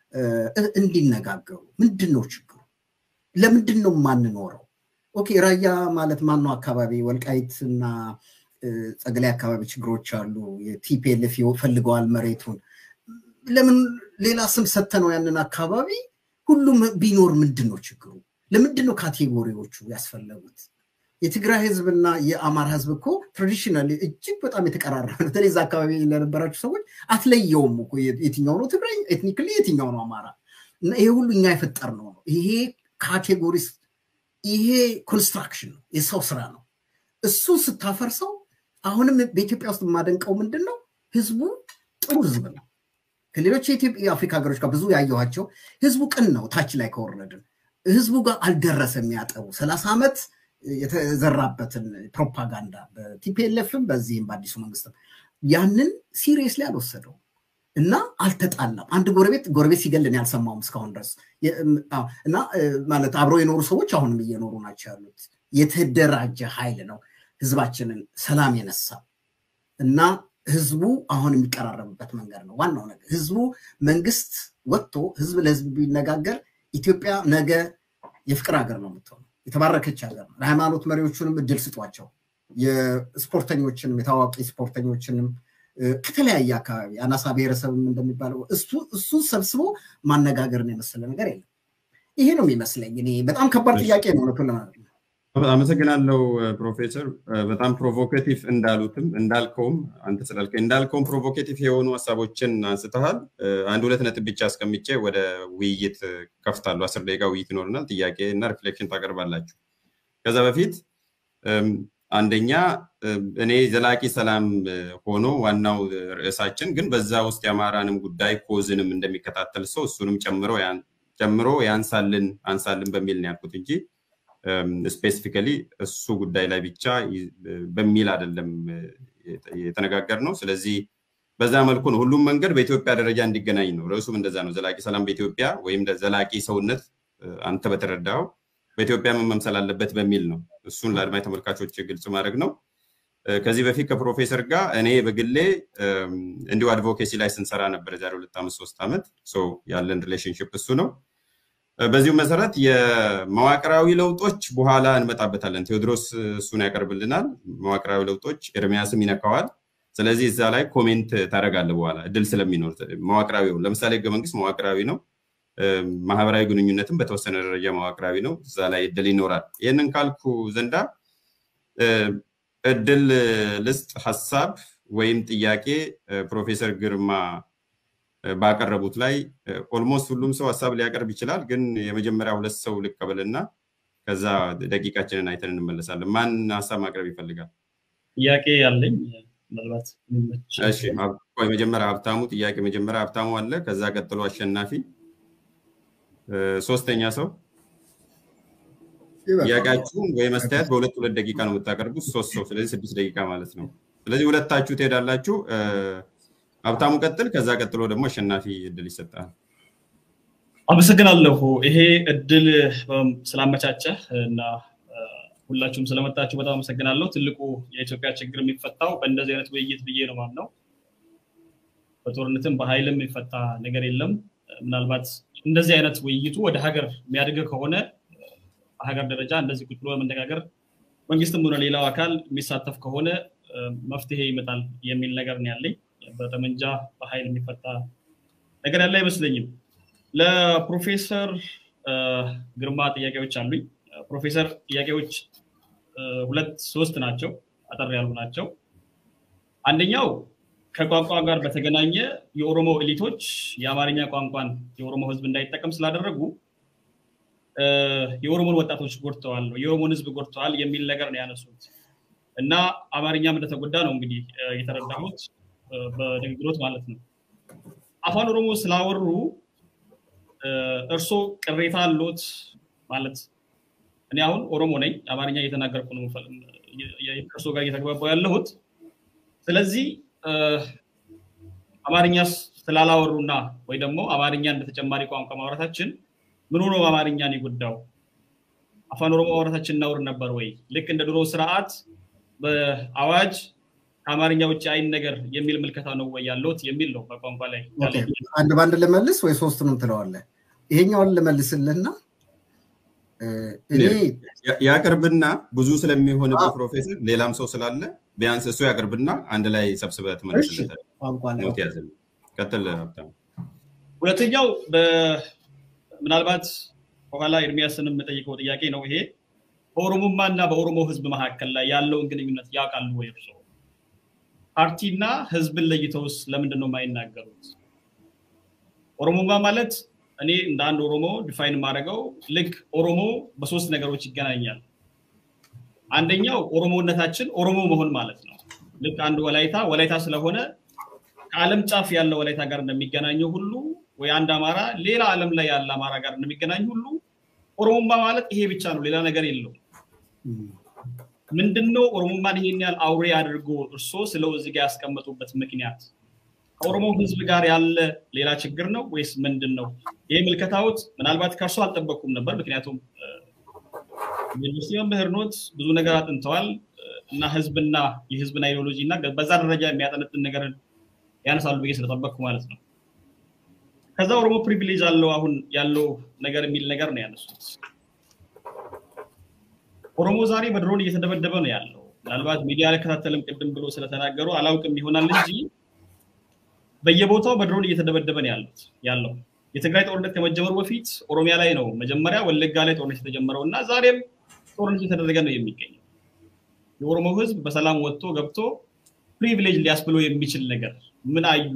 እንዲነጋገሩ ምንድን ነው ችግሩ? ለምንድን ነው የማንኖረው? ኦኬ ራያ ማለት ማነው አካባቢ ወልቃይት እና ጸገላይ አካባቢ ችግሮች አሉ። የቲፒኤልኤፍ ፈልገዋል መሬቱን። ለምን ሌላ ስም ሰተነው ያንን አካባቢ ሁሉም ቢኖር ምንድን ነው ችግሩ? ለምንድን ነው ካቴጎሪዎቹ ያስፈለጉት? የትግራይ ህዝብና የአማራ ህዝብ እኮ ትራዲሽናሊ እጅግ በጣም የተቀራረበ በተለይ እዛ አካባቢ ለነበራችሁ ሰዎች አትለየውም እኮ የትኛው ነው ትግራይ ኤትኒክሊ የትኛው ነው አማራ እና ይሄ ሁሉ እኛ የፈጠር ነው ነው ይሄ ካቴጎሪስ ይሄ ኮንስትራክሽን ነው የሰው ስራ ነው እሱን ስታፈርሰው አሁንም በኢትዮጵያ ውስጥ የማደንቀው ምንድን ነው ህዝቡ ጥሩ ህዝብ ነው ከሌሎች የአፍሪካ ሀገሮች ጋር ብዙ ያየኋቸው ህዝቡ ቅን ነው ታች ላይ ከወረድን ህዝቡ ጋር አልደረሰም ያጠቡ ሰላሳ ዓመት የተዘራበትን ፕሮፓጋንዳ በቲፒኤልኤፍም በዚህም በአዲሱ መንግስትም ያንን ሲሪየስሊ አልወሰደው እና አልተጣላም። አንድ ጎረቤት ጎረቤት ሲገልን ያልሰማውም እስካሁን ድረስ እና ማለት አብረው የኖሩ ሰዎች አሁንም እየኖሩ ናቸው ያሉት። የተደራጀ ኃይል ነው ህዝባችንን ሰላም የነሳ እና ህዝቡ አሁን የሚቀራረብበት መንገድ ነው ዋናው ነገር። ህዝቡ መንግስት ወጥቶ ህዝብ ለህዝብ ቢነጋገር ኢትዮጵያ ነገ የፍቅር ሀገር ነው የምትሆነው። የተባረከች ሀገር ነው። ለሃይማኖት መሪዎቹንም እድል ስጧቸው። የስፖርተኞችንም የታዋቂ ስፖርተኞችንም ከተለያየ አካባቢ አናሳ ብሔረሰብም እንደሚባለው እሱን ሰብስቦ ማነጋገርን የመሰለ ነገር የለም። ይሄ ነው የሚመስለኝ። እኔ በጣም ከባድ ጥያቄ ነው እውነቱን ለማለት ነው። አመሰግናለሁ ፕሮፌሰር። በጣም ፕሮቮኬቲቭ እንዳሉትም እንዳልከውም አንተ ስላልከኝ እንዳልከውም ፕሮቮኬቲቭ የሆኑ ሀሳቦችን አንስተሃል። አንድ ሁለት ነጥብ ብቻ አስቀምጬ ወደ ውይይት ከፍታለሁ። አስር ደቂቃ ውይይት ይኖርናል። ጥያቄ እና ሪፍሌክሽን ታቀርባላችሁ። ከዛ በፊት አንደኛ እኔ ዘላቂ ሰላም ሆኖ ዋናው ርዕሳችን ግን በዛ ውስጥ የአማራንም ጉዳይ ኮዝንም እንደሚከታተል ሰው እሱንም ጨምሮ ያንሳልን አንሳልን በሚል ነው ያልኩት እንጂ ስፔሲፊካሊ እሱ ጉዳይ ላይ ብቻ በሚል አይደለም የተነጋገር ነው። ስለዚህ በዛ መልኩ ነው ሁሉም መንገድ በኢትዮጵያ ደረጃ እንዲገናኝ ነው። ርዕሱም እንደዛ ነው። ዘላቂ ሰላም በኢትዮጵያ ወይም ዘላቂ ሰውነት አንተ በተረዳው በኢትዮጵያ ምን መምሰል አለበት በሚል ነው። እሱን ለአድማጭ ተመልካቾች ግልጽ ማድረግ ነው። ከዚህ በፊት ከፕሮፌሰር ጋር እኔ በግሌ እንዲሁ አድቮኬሲ ላይ ስንሰራ ነበር የዛሬ ሁለት ዓመት ሶስት ዓመት ያለን ሪሌሽንሽፕ እሱ ነው። በዚሁ መሰረት የመዋቅራዊ ለውጦች በኋላ እንመጣበታለን። ቴዎድሮስ እሱን ያቀርብልናል። መዋቅራዊ ለውጦች ኤርሚያስም ይነካዋል። ስለዚህ እዛ ላይ ኮሜንት ታደርጋለህ በኋላ እድል ስለሚኖር መዋቅራዊ ለምሳሌ ህገ መንግስት መዋቅራዊ ነው። ማህበራዊ ግንኙነትም በተወሰነ ደረጃ መዋቅራዊ ነው። እዛ ላይ እድል ይኖራል። ይህንን ካልኩ ዘንዳ እድል ልስጥ ሀሳብ ወይም ጥያቄ ፕሮፌሰር ግርማ ባቀረቡት ላይ ኦልሞስት ሁሉም ሰው ሀሳብ ሊያቀርብ ይችላል። ግን የመጀመሪያ ሁለት ሰው ልቀበልና ከዛ ደቂቃችንን አይተን እንመለሳለን። ማን ሀሳብ ማቅረብ ይፈልጋል? ጥያቄ ያለኝ ምናልባት መጀመሪያ ሀብታሙ ጥያቄ መጀመሪያ ሀብታሙ አለ። ከዛ ቀጥሎ አሸናፊ፣ ሶስተኛ ሰው ጥያቄያችሁን ወይ መስተያየት በሁለት ሁለት ደቂቃ ነው የምታቀርቡት። ሶስት ሰው ስለዚህ ስድስት ደቂቃ ማለት ነው። ስለዚህ ሁለታችሁ ትሄዳላችሁ። ሀብታሙ ቀጥል፣ ከዛ ቀጥሎ ደግሞ አሸናፊ እድል ይሰጣል። አመሰግናለሁ። ይሄ እድል ስላመቻቸህ እና ሁላችሁም ስለመጣችሁ በጣም አመሰግናለሁ። ትልቁ የኢትዮጵያ ችግር የሚፈታው በእንደዚህ አይነት ውይይት ብዬ ነው ማምነው። በጦርነትም በኃይልም የሚፈታ ነገር የለም። ምናልባት እንደዚህ አይነት ውይይቱ ወደ ሀገር የሚያድግ ከሆነ በሀገር ደረጃ እንደዚህ ቁጭ ብሎ በመነጋገር መንግስትም ሆነ ሌላው አካል የሚሳተፍ ከሆነ መፍትሄ ይመጣል የሚል ነገር ነው ያለኝ። በጠመንጃ በኃይል የሚፈታ ነገር ያለ አይመስለኝም። ለፕሮፌሰር ግርማ ጥያቄዎች አሉኝ። ፕሮፌሰር ጥያቄዎች ሁለት ሶስት ናቸው፣ አጠር ያሉ ናቸው። አንደኛው ከቋንቋ ጋር በተገናኘ የኦሮሞ ኤሊቶች የአማርኛ ቋንቋን የኦሮሞ ህዝብ እንዳይጠቀም ስላደረጉ የኦሮሞን ወጣቶች ጎድተዋል፣ የኦሮሞን ህዝብ ጎድተዋል የሚል ነገር ነው ያነሱት እና አማርኛም እንደተጎዳ ነው እንግዲህ የተረዳሁት በንግግሮት ማለት ነው። አፋን ኦሮሞ ስላወሩ እርሶ ቅሬታ አሎት ማለት እኔ አሁን ኦሮሞ ነኝ፣ አማርኛ እየተናገርኩ ነው ከእርሶ ጋር እየተግባባው ያለሁት። ስለዚህ አማርኛ ስላላወሩና ወይ ደግሞ አማርኛ እንደ ተጨማሪ ቋንቋ ማውራታችን ምን ሆኖ አማርኛን የጎዳው? አፋን ኦሮሞ ማውራታችን እናውር ነበር ወይ? ልክ እንደ ድሮ ስርዓት በአዋጅ ከአማርኛ ውጭ አይን ነገር የሚል ምልከታ ነው ወይ ያለውት የሚል ነው በቋንቋ ላይ አንድ በአንድ ልመልስ ወይ ሶስቱንም ትለዋለህ? ይሄኛውን ልመልስልህና ያቅርብና ብዙ ስለሚሆን ፕሮፌሰር ሌላም ሰው ስላለ ቢያንስ እሱ ያቅርብና አንድ ላይ ሰብስበህ ትመልስለታለህ። ቀጥል ሀብታሙ። ሁለተኛው ምናልባት በኋላ ኤርሚያስን የምጠይቀው ጥያቄ ነው ይሄ በኦሮሞማ እና በኦሮሞ ህዝብ መካከል ላይ ያለውን ግንኙነት ያውቃሉ ወይ እርሶ? ፓርቲና ህዝብን ለይተውስ ለምንድን ነው የማይናገሩት? ኦሮሞማ ማለት እኔ እንደ አንድ ኦሮሞ ዲፋይን የማደርገው ልክ ኦሮሞ በሶስት ነገሮች ይገናኛል። አንደኛው ኦሮሞነታችን ኦሮሞ መሆን ማለት ነው። ልክ አንድ ወላይታ ወላይታ ስለሆነ ከዓለም ጫፍ ያለ ወላይታ ጋር እንደሚገናኘው ሁሉ ወይ አንድ አማራ ሌላ ዓለም ላይ ያለ አማራ ጋር እንደሚገናኝ ሁሉ ኦሮሞማ ማለት ይሄ ብቻ ነው፣ ሌላ ነገር የለውም። ምንድነው ኦሮሞማን ይሄን ያህል አውሬ አድርጎ እርሶ ስለው እዚህ ጋር ያስቀመጡበት ምክንያት ከኦሮሞ ህዝብ ጋር ያለ ሌላ ችግር ነው ወይስ ምንድን ነው? ይሄ ምልከታዎት ምናልባት ከእርሶ አልጠበቅኩም ነበር። ምክንያቱም ዩኒቨርሲቲ መምህር ኖት፣ ብዙ ነገር አጥንተዋል እና ህዝብና የህዝብን አይዲዮሎጂ እና በዛ ደረጃ የሚያጠነጥን ነገር ያነሳሉ ብዬ ስለጠበቅኩ ማለት ነው። ከዛ ኦሮሞ ፕሪቪሌጅ አለው አሁን ያለው ነገር የሚል ነገር ነው ያነሱት። ኦሮሞ ዛሬ በድሮን እየተደበደበ ነው ያለው። ምናልባት ሚዲያ አልከታተልም ቅድም ብሎ ስለተናገሩ አላውቅም ይሆናል እንጂ በየቦታው በድሮን እየተደበደበ ነው ያሉት ያለው የትግራይ ጦርነት ከመጀመሩ በፊት ኦሮሚያ ላይ ነው መጀመሪያ ወለጋ ላይ ጦርነት የተጀመረው እና ዛሬም ጦርነት የተደረገ ነው የሚገኘው። የኦሮሞ ህዝብ በሰላም ወጥቶ ገብቶ ፕሪቪሌጅ ሊያስብሎ የሚችል ነገር ምን አዩ?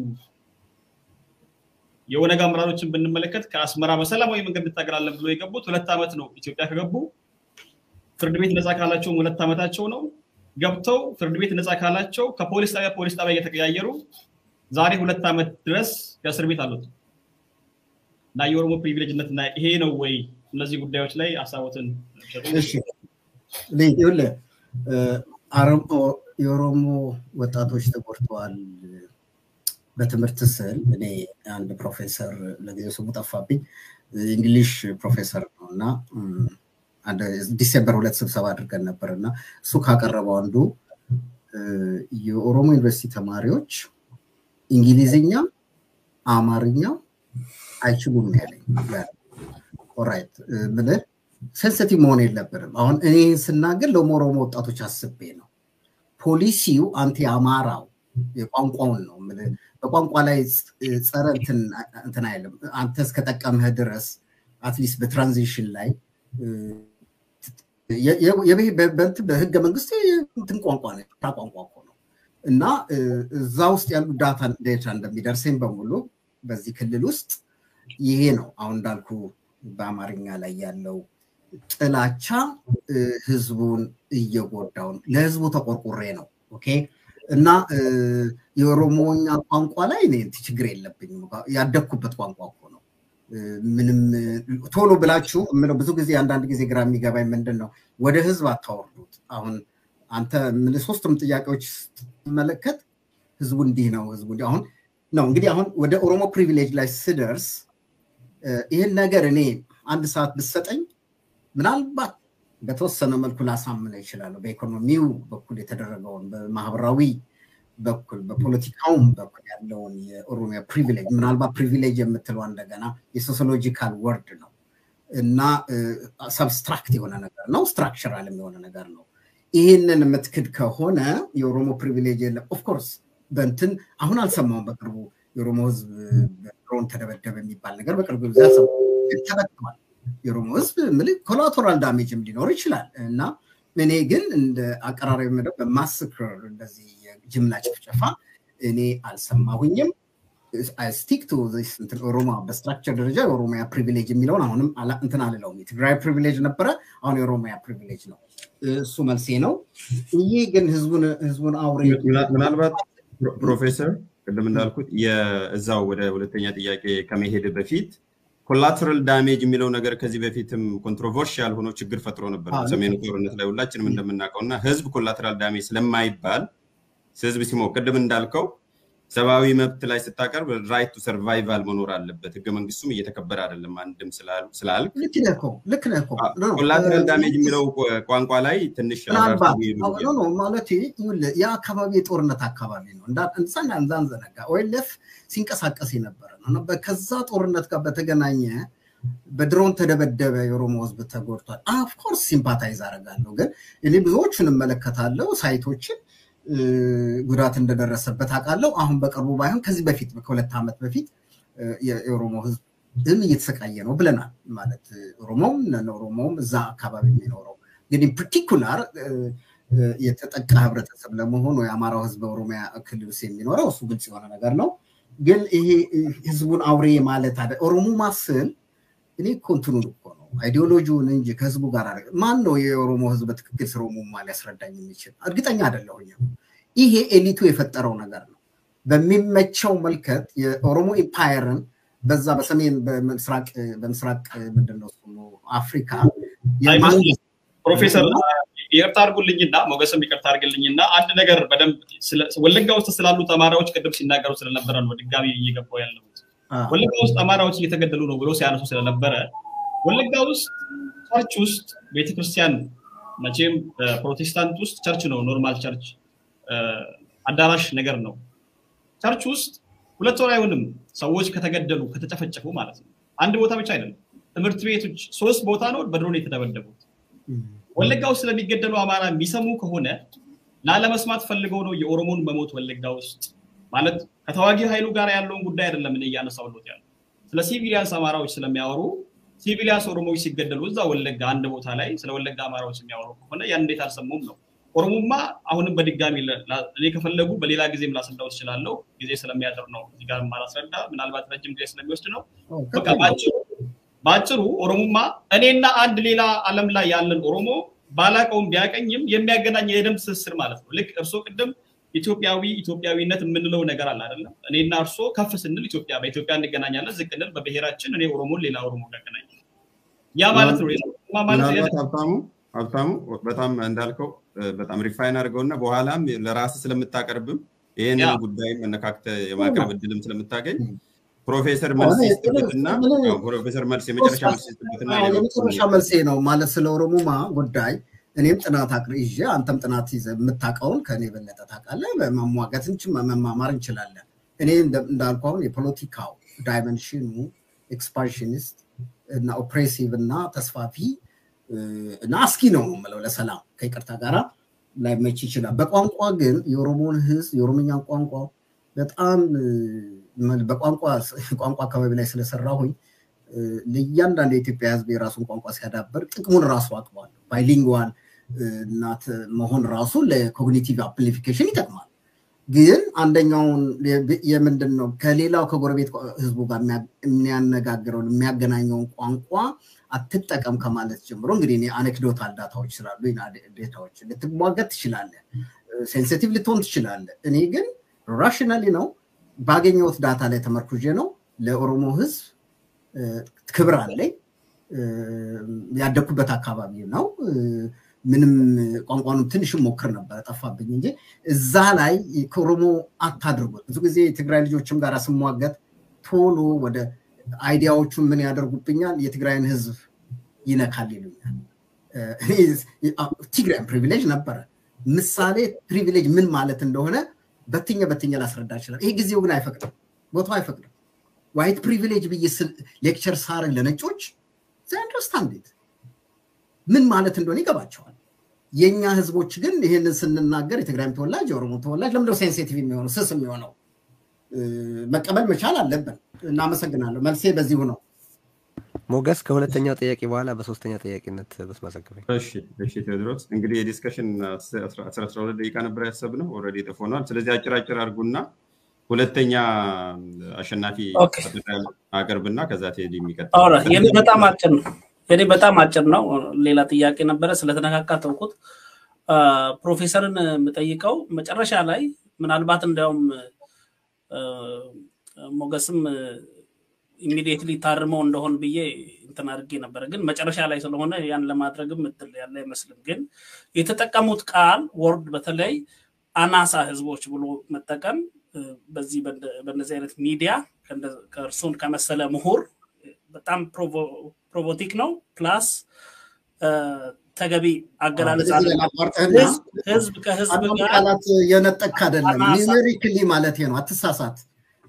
የኦነግ አመራሮችን ብንመለከት ከአስመራ በሰላማዊ መንገድ እንታገላለን ብሎ የገቡት ሁለት ዓመት ነው። ኢትዮጵያ ከገቡ ፍርድ ቤት ነፃ ካላቸውም ሁለት ዓመታቸው ነው። ገብተው ፍርድ ቤት ነፃ ካላቸው ከፖሊስ ጣቢያ ፖሊስ ጣቢያ እየተቀያየሩ ዛሬ ሁለት ዓመት ድረስ ከእስር ቤት አሉት እና የኦሮሞ ፕሪቪሌጅነት እና ይሄ ነው ወይ? እነዚህ ጉዳዮች ላይ ሀሳቦትን የኦሮሞ ወጣቶች ተጎድተዋል በትምህርት ስል እኔ አንድ ፕሮፌሰር ለጊዜው ስሙ ጠፋብኝ እንግሊሽ ፕሮፌሰር ነው እና ዲሴምበር ሁለት ስብሰባ አድርገን ነበር እና እሱ ካቀረበው አንዱ የኦሮሞ ዩኒቨርሲቲ ተማሪዎች እንግሊዝኛ፣ አማርኛ አይችሉም ያለኝ። ኦራይት ምልህ ሴንሲቲቭ መሆን የለብንም። አሁን እኔ ስናገር ለኦሮሞ ወጣቶች አስቤ ነው። ፖሊሲው አንቲ አማራው የቋንቋውን ነው በቋንቋ ላይ ጸረ እንትን አይልም። አንተ እስከጠቀምህ ድረስ አትሊስት በትራንዚሽን ላይ በህገ መንግስት እንትን ቋንቋ ነው ቋንቋ እኮ ነው እና እዛ ውስጥ ያሉ ዳታ ዴታ እንደሚደርሰኝ በሙሉ በዚህ ክልል ውስጥ ይሄ ነው አሁን እንዳልኩ በአማርኛ ላይ ያለው ጥላቻ ህዝቡን እየጎዳው ነው። ለህዝቡ ተቆርቁሬ ነው። ኦኬ እና የኦሮሞኛ ቋንቋ ላይ እኔ ችግር የለብኝም። ያደግኩበት ቋንቋ እኮ ነው። ምንም ቶሎ ብላችሁ የምለው ብዙ ጊዜ አንዳንድ ጊዜ ግራ የሚገባኝ ምንድን ነው ወደ ህዝብ አታወርዱት። አሁን አንተ ምን ሶስቱም ጥያቄዎች ስትመለከት ህዝቡ እንዲህ ነው፣ ህዝቡ እንዲህ አሁን ነው እንግዲህ አሁን ወደ ኦሮሞ ፕሪቪሌጅ ላይ ስደርስ ይህን ነገር እኔ አንድ ሰዓት ብሰጠኝ ምናልባት በተወሰነ መልኩ ላሳምነው ይችላለሁ። በኢኮኖሚው በኩል የተደረገውን በማህበራዊ በኩል በፖለቲካውም በኩል ያለውን የኦሮሚያ ፕሪቪሌጅ ምናልባት ፕሪቪሌጅ የምትለው እንደገና የሶሲዮሎጂካል ወርድ ነው እና ሰብስትራክት የሆነ ነገር ነው፣ ስትራክቸራልም የሆነ ነገር ነው። ይህንን የምትክድ ከሆነ የኦሮሞ ፕሪቪሌጅ የለም። ኦፍኮርስ በንትን አሁን አልሰማውም። በቅርቡ የኦሮሞ ህዝብ በድሮን ተደበደበ የሚባል ነገር በቅርቡ ጊዜ ተበትኗል። የኦሮሞ ህዝብ ምል ኮላቶራል ዳሜጅም ሊኖር ይችላል እና እኔ ግን እንደ አቀራራቢ መደብ በማስክር እንደዚህ የጅምላ ጭፍጨፋ እኔ አልሰማሁኝም። ስቲክ ቱ ኦሮሞ በስትራክቸር ደረጃ የኦሮሚያ ፕሪቪሌጅ የሚለውን አሁንም እንትን አልለውም። የትግራይ ፕሪቪሌጅ ነበረ፣ አሁን የኦሮሚያ ፕሪቪሌጅ ነው። እሱ መልሴ ነው። ይህ ግን ህዝቡን አውሬ ምናልባት ፕሮፌሰር ቅድም እንዳልኩት የእዛው ወደ ሁለተኛ ጥያቄ ከመሄድ በፊት ኮላተራል ዳሜጅ የሚለው ነገር ከዚህ በፊትም ኮንትሮቨርሽያል ሆኖ ችግር ፈጥሮ ነበር ሰሜኑ ጦርነት ላይ ሁላችንም እንደምናውቀው እና ህዝብ ኮላተራል ዳሜጅ ስለማይባል ህዝብ ሲሞ ቅድም እንዳልከው ሰብአዊ መብት ላይ ስታቀርብ ራይት ቱ ሰርቫይቫል መኖር አለበት። ህገ መንግስቱም እየተከበረ አይደለም አንድም ስላልክ ልክ ነህ እኮ ኮላተራል ዳሜጅ የሚለው ቋንቋ ላይ ትንሽ ማለት የአካባቢ የጦርነት አካባቢ ነው እንሳና እንዳንዘነጋ ኦኤልኤፍ ሲንቀሳቀስ የነበረ ነው። ከዛ ጦርነት ጋር በተገናኘ በድሮን ተደበደበ፣ የኦሮሞ ህዝብ ተጎድቷል። ኦፍኮርስ ሲምፓታይዝ አደርጋለሁ፣ ግን እኔ ብዙዎቹን እመለከታለሁ ሳይቶችን ጉዳት እንደደረሰበት አውቃለሁ። አሁን በቅርቡ ባይሆን ከዚህ በፊት ከሁለት ዓመት በፊት የኦሮሞ ህዝብ ድም እየተሰቃየ ነው ብለናል። ማለት ኦሮሞም ኦሮሞም እዛ አካባቢ የሚኖረው እንግዲህ ፓርቲኩላር የተጠቃ ህብረተሰብ ለመሆኑ የአማራው ህዝብ በኦሮሚያ ክልል ውስጥ የሚኖረው እሱ ግልጽ የሆነ ነገር ነው። ግን ይሄ ህዝቡን አውሬ ማለት አለ ኦሮሞ ማስል እኔ ኮንትኑን እኮ ነው አይዲዮሎጂውን እንጂ ከህዝቡ ጋር ማን ነው የኦሮሞ ህዝብ በትክክል ስለ ኦሮሞማ ሊያስረዳኝ የሚችል እርግጠኛ አይደለሁኝም። ይሄ ኤሊቱ የፈጠረው ነገር ነው። በሚመቸው መልከት የኦሮሞ ኢምፓየርን በዛ በሰሜን በምስራቅ በምስራቅ ምንድነው አፍሪካ ፕሮፌሰር ይቅርታ አድርጉልኝና ሞገስም ይቅርታ አድርግልኝና አንድ ነገር በደንብ ወለጋ ውስጥ ስላሉ አማራዎች ቅድም ሲናገሩ ስለነበረ ነው ድጋሚ እየገባው ያለሁት። ወለጋ ውስጥ አማራዎች እየተገደሉ ነው ብሎ ሲያነሱ ስለነበረ ወለጋ ውስጥ ቸርች ውስጥ ቤተክርስቲያን መቼም ፕሮቴስታንት ውስጥ ቸርች ነው ኖርማል ቸርች አዳራሽ ነገር ነው። ቸርች ውስጥ ሁለት ወር አይሆንም ሰዎች ከተገደሉ ከተጨፈጨፉ ማለት ነው። አንድ ቦታ ብቻ አይደለም፣ ትምህርት ቤቶች ሶስት ቦታ ነው በድሮን የተደበደቡት። ወለጋ ውስጥ ስለሚገደሉ አማራ የሚሰሙ ከሆነ ላለመስማት ፈልገው ነው የኦሮሞን መሞት ወለጋ ውስጥ ማለት ከተዋጊ ኃይሉ ጋር ያለውን ጉዳይ አይደለም እኔ እያነሳሁት ያለው ስለ ሲቪሊያንስ አማራዎች ስለሚያወሩ ሲቪሊያንስ ኦሮሞዎች ሲገደሉ እዛ ወለጋ አንድ ቦታ ላይ ስለ ወለጋ አማራዎች የሚያወሩ ከሆነ ያን እንዴት አልሰሙም ነው። ኦሮሞማ አሁንም በድጋሚ እኔ ከፈለጉ በሌላ ጊዜም ላስረዳው ትችላለሁ። ጊዜ ስለሚያጥር ነው እዚህ ጋር ማላስረዳ፣ ምናልባት ረጅም ጊዜ ስለሚወስድ ነው። በቃ በአጭሩ ኦሮሞማ እኔና አንድ ሌላ ዓለም ላይ ያለን ኦሮሞ ባላቀውም ቢያቀኝም የሚያገናኝ የደም ትስስር ማለት ነው። ልክ እርሶ ቅድም ኢትዮጵያዊ ኢትዮጵያዊነት የምንለው ነገር አለ አይደለም? እኔና እርሶ ከፍ ስንል ኢትዮጵያ በኢትዮጵያ እንገናኛለን፣ ዝቅ እንል በብሔራችን እኔ ኦሮሞን ሌላ ኦሮሞ ያገናኛል። ያ ማለት ነው ሀብታሙ ሀብታሙ በጣም እንዳልከው በጣም ሪፋይን አድርገውና በኋላም ለራስ ስለምታቀርብም ይህንን ጉዳይ መነካክተ የማቅረብ እድልም ስለምታገኝ ፕሮፌሰር መልስ ይስጥበትና ፕሮፌሰር መልስ የመጨረሻ መልስ ይስጥበትና የመጨረሻ መልሴ ነው ማለት ስለ ኦሮሞማ ጉዳይ እኔም ጥናት አቅር ይዤ አንተም ጥናት ይዘህ የምታውቀውን ከእኔ የበለጠ ታውቃለህ። መሟገት መማማር እንችላለን። እኔ እንዳልኩ አሁን የፖለቲካው ዳይመንሽኑ ኤክስፓንሽኒስት እና ኦፕሬሲቭ እና ተስፋፊ እና አስኪ ነው የምለው ለሰላም ከይቅርታ ጋራ ላይመች ይችላል። በቋንቋ ግን የኦሮሞን ህዝብ የኦሮምኛን ቋንቋ በጣም በቋንቋ ቋንቋ አካባቢ ላይ ስለሰራሁኝ ለእያንዳንዱ የኢትዮጵያ ህዝብ የራሱን ቋንቋ ሲያዳበር ጥቅሙን ራሱ አቅሟል። ባይሊንጓል እናት መሆን ራሱ ለኮግኒቲቭ አፕሊፊኬሽን ይጠቅማል። ግን አንደኛውን የምንድን ነው ከሌላው ከጎረቤት ህዝቡ ጋር የሚያነጋግረውን የሚያገናኘውን ቋንቋ አትጠቀም ከማለት ጀምሮ እንግዲህ እኔ አኔክዶታል ዳታዎች ስላሉ ዴታዎች ልትሟገት ትችላለህ፣ ሴንሲቲቭ ልትሆን ትችላለህ። እኔ ግን ራሽናሊ ነው ባገኘሁት ዳታ ላይ ተመርኩዤ ነው ለኦሮሞ ህዝብ ክብር አለኝ። ያደግኩበት አካባቢ ነው። ምንም ቋንቋኑ ትንሽ ሞክር ነበር ጠፋብኝ እንጂ እዛ ላይ ከኦሮሞ አታድርጉት። ብዙ ጊዜ የትግራይ ልጆችም ጋር ስሟገት ቶሎ ወደ አይዲያዎቹን ምን ያደርጉብኛል፣ የትግራይን ህዝብ ይነካል ይሉኛል። ትግራይን ፕሪቪሌጅ ነበረ። ምሳሌ ፕሪቪሌጅ ምን ማለት እንደሆነ በትኘ በትኘ ላስረዳ ይችላል። ይሄ ጊዜው ግን አይፈቅድም፣ ቦታው አይፈቅድም። ዋይት ፕሪቪሌጅ ብዬ ሌክቸር ሳረግ ለነጮች አንደርስታንድ ምን ማለት እንደሆነ ይገባቸዋል። የእኛ ህዝቦች ግን ይህንን ስንናገር የትግራይም ተወላጅ የኦሮሞ ተወላጅ ለምንድነው ሴንሲቲቭ የሚሆነው ስስ የሚሆነው? መቀበል መቻል አለብን። እናመሰግናለሁ። መልሴ በዚሁ ነው። ሞገስ ከሁለተኛው ጥያቄ በኋላ በሶስተኛ ጥያቄነት ብትመዘግበኝ። እሺ እሺ ቴዎድሮስ እንግዲህ የዲስከሽን አስራ ሁለት ደቂቃ ነበር ያሰብነው ኦልሬዲ ጥፎ ሆኗል። ስለዚህ አጭር አጭር አድርጉና ሁለተኛ አሸናፊ አቅርብና ከዛ ቴዲ የሚቀጥል የኔ በጣም አጭር ነው። የኔ በጣም አጭር ነው። ሌላ ጥያቄ ነበረ ስለተነካካ ተውኩት። ፕሮፌሰርን የምጠይቀው መጨረሻ ላይ ምናልባት እንዲያውም ሞገስም ኢሚዲየትሊ ታርመው እንደሆን ብዬ እንትን አድርጌ ነበረ፣ ግን መጨረሻ ላይ ስለሆነ ያን ለማድረግም እድል ያለ አይመስልም። ግን የተጠቀሙት ቃል ወርድ በተለይ አናሳ ህዝቦች ብሎ መጠቀም በዚህ በእነዚህ አይነት ሚዲያ ከእርሱን ከመሰለ ምሁር በጣም ፕሮቮቲክ ነው። ፕላስ ተገቢ አገላለጽ ህዝብ ከህዝብ ጋር ቃላት የነጠቅ አይደለም። ኒሜሪክሊ ማለት ነው። አትሳሳት።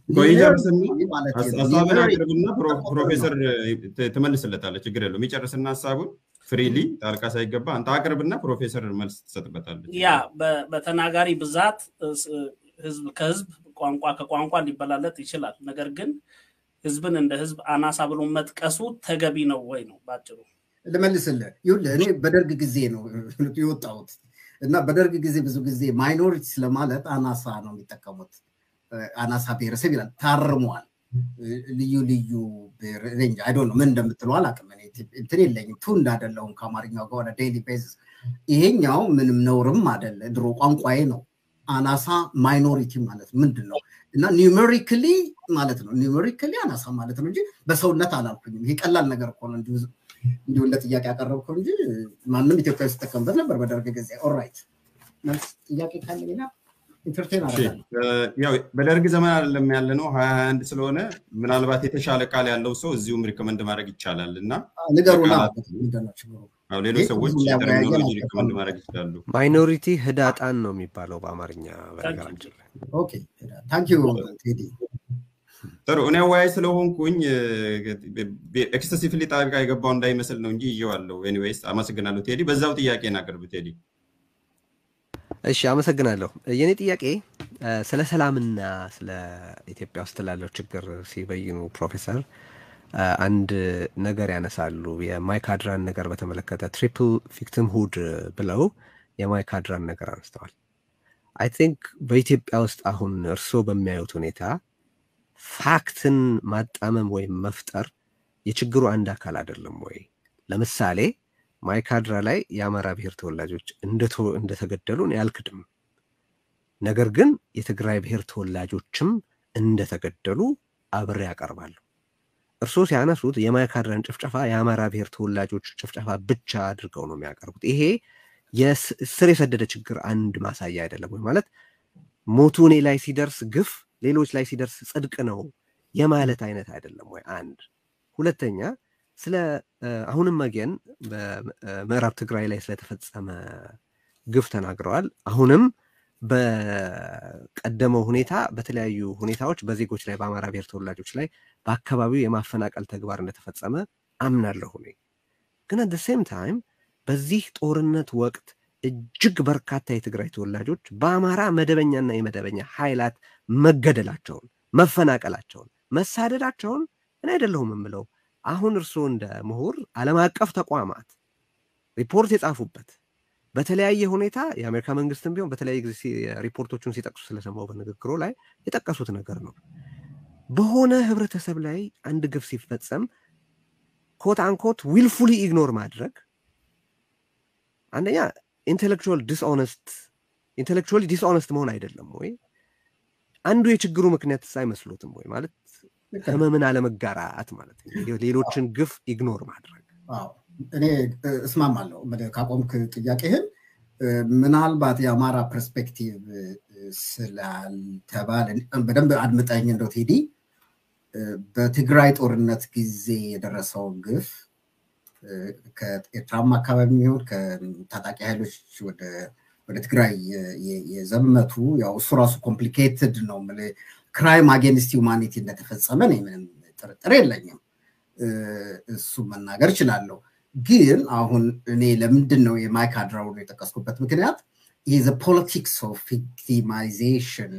ሀሳብን አቅርብና ፕሮፌሰር ትመልስለታለህ። ችግር የለውም። የሚጨርስና ሀሳቡን ፍሪሊ ጣልቃ ሳይገባ አንተ አቅርብና ፕሮፌሰር መልስ ትሰጥበታለች። ያ በተናጋሪ ብዛት ህዝብ ከህዝብ ቋንቋ ከቋንቋ ሊበላለጥ ይችላል። ነገር ግን ህዝብን እንደ ህዝብ አናሳ ብሎ መጥቀሱ ተገቢ ነው ወይ ነው ባጭሩ። ልመልስልህ። ይኸውልህ እኔ በደርግ ጊዜ ነው የወጣሁት እና በደርግ ጊዜ ብዙ ጊዜ ማይኖሪቲ ስለማለት አናሳ ነው የሚጠቀሙት። አናሳ ብሔረሰብ ይላል። ታርሟል። ልዩ ልዩ ሬንጅ አይዶ ነው ምን እንደምትለው አላውቅም። እንትን የለኝም ቱ እንዳደለሁም ከአማርኛው ጋር ወደ ዴይሊ ቤዝስ ይሄኛው ምንም ነውርም አደለ፣ ድሮ ቋንቋዬ ነው። አናሳ ማይኖሪቲ ማለት ምንድን ነው? እና ኒውሜሪክሊ ማለት ነው። ኒውሜሪክሊ አናሳ ማለት ነው እንጂ በሰውነት አላልኩኝም። ይሄ ቀላል ነገር እኮ ነው። እንዲሁ እንደ ጥያቄ ያቀረብከው እንጂ ማንም ኢትዮጵያ ውስጥ ተጠቀምበት ነበር በደርግ ጊዜ። ኦራይት መልስ ጥያቄ ካለ ሌላ ኢንተርቴን ያው በደርግ ዘመን አይደለም ያለ ነው ሀያ ሀያ አንድ ስለሆነ ምናልባት የተሻለ ቃል ያለው ሰው እዚሁም ሪኮመንድ ማድረግ ይቻላል እና ንገሩና ሌሎች ሰዎች ተርሚኖሎጂ ሪኮመንድ ማድረግ ይችላሉ። ማይኖሪቲ ህዳጣን ነው የሚባለው በአማርኛ በነገራችን ላይ። ታንኪዩ ቴዲ። ጥሩ እኔ አወያይ ስለሆንኩኝ ኤክሰሲቭሊ ጣልቃ የገባው እንዳይመስል ነው እንጂ ይዤዋለሁ። ኤኒዌይስ አመሰግናለሁ ቴዲ። በዛው ጥያቄን አቅርብ ቴዲ። እሺ አመሰግናለሁ። የኔ ጥያቄ ስለ ሰላምና ስለ ኢትዮጵያ ውስጥ ላለው ችግር ሲበይኑ ፕሮፌሰር አንድ ነገር ያነሳሉ። የማይካድራን ነገር በተመለከተ ትሪፕል ቪክቲም ሁድ ብለው የማይካድራን ነገር አንስተዋል። አይ ቲንክ በኢትዮጵያ ውስጥ አሁን እርስዎ በሚያዩት ሁኔታ ፋክትን ማጣመም ወይም መፍጠር የችግሩ አንድ አካል አይደለም ወይ? ለምሳሌ ማይካድራ ላይ የአማራ ብሔር ተወላጆች እንደተገደሉ እኔ አልክድም። ነገር ግን የትግራይ ብሔር ተወላጆችም እንደተገደሉ አብሬ ያቀርባሉ። እርስዎ ሲያነሱት የማይካድራን ጭፍጨፋ የአማራ ብሔር ተወላጆች ጭፍጨፋ ብቻ አድርገው ነው የሚያቀርቡት። ይሄ ስር የሰደደ ችግር አንድ ማሳያ አይደለም ወይ? ማለት ሞቱ እኔ ላይ ሲደርስ ግፍ ሌሎች ላይ ሲደርስ ጽድቅ ነው የማለት አይነት አይደለም ወይ? አንድ ሁለተኛ ስለ አሁንም መገን በምዕራብ ትግራይ ላይ ስለተፈጸመ ግፍ ተናግረዋል። አሁንም በቀደመው ሁኔታ በተለያዩ ሁኔታዎች በዜጎች ላይ በአማራ ብሔር ተወላጆች ላይ በአካባቢው የማፈናቀል ተግባር እንደተፈጸመ አምናለሁ እኔ። ግን አት ሴም ታይም በዚህ ጦርነት ወቅት እጅግ በርካታ የትግራይ ተወላጆች በአማራ መደበኛና የመደበኛ ኃይላት መገደላቸውን፣ መፈናቀላቸውን፣ መሳደዳቸውን እኔ አይደለሁም የምለው አሁን እርስዎ እንደ ምሁር ዓለም አቀፍ ተቋማት ሪፖርት የጻፉበት በተለያየ ሁኔታ የአሜሪካ መንግስትም ቢሆን በተለያየ ጊዜ ሪፖርቶቹን ሲጠቅሱ ስለሰማው በንግግሮ ላይ የጠቀሱት ነገር ነው። በሆነ ህብረተሰብ ላይ አንድ ግፍ ሲፈጸም ኮት አንኮት ዊልፉሊ ኢግኖር ማድረግ አንደኛ ኢንቴሌክቹዋል ዲስኦነስት ኢንቴሌክቹዋሊ ዲስኦነስት መሆን አይደለም ወይ? አንዱ የችግሩ ምክንያት አይመስሎትም ወይ? ማለት ህመምን አለመጋራት ማለት ነው። ሌሎችን ግፍ ኢግኖር ማድረግ እኔ እስማማለሁ ካቆምክ ጥያቄህን ምናልባት የአማራ ፐርስፔክቲቭ ስላልተባለ በደንብ አድምጠኝ እንደው ቴዲ በትግራይ ጦርነት ጊዜ የደረሰው ግፍ ከኤርትራም አካባቢ የሚሆን ከታጣቂ ኃይሎች ወደ ትግራይ የዘመቱ ያው እሱ ራሱ ኮምፕሊኬትድ ነው። ክራይም አጌንስት ሁማኒቲ እንደተፈጸመ እኔ ምንም ጥርጥር የለኝም። እሱ መናገር እችላለሁ። ግን አሁን እኔ ለምንድን ነው የማይካድራውን የጠቀስኩበት ምክንያት ይህ ፖለቲክስ ኦፍ ቪክቲማይዜሽን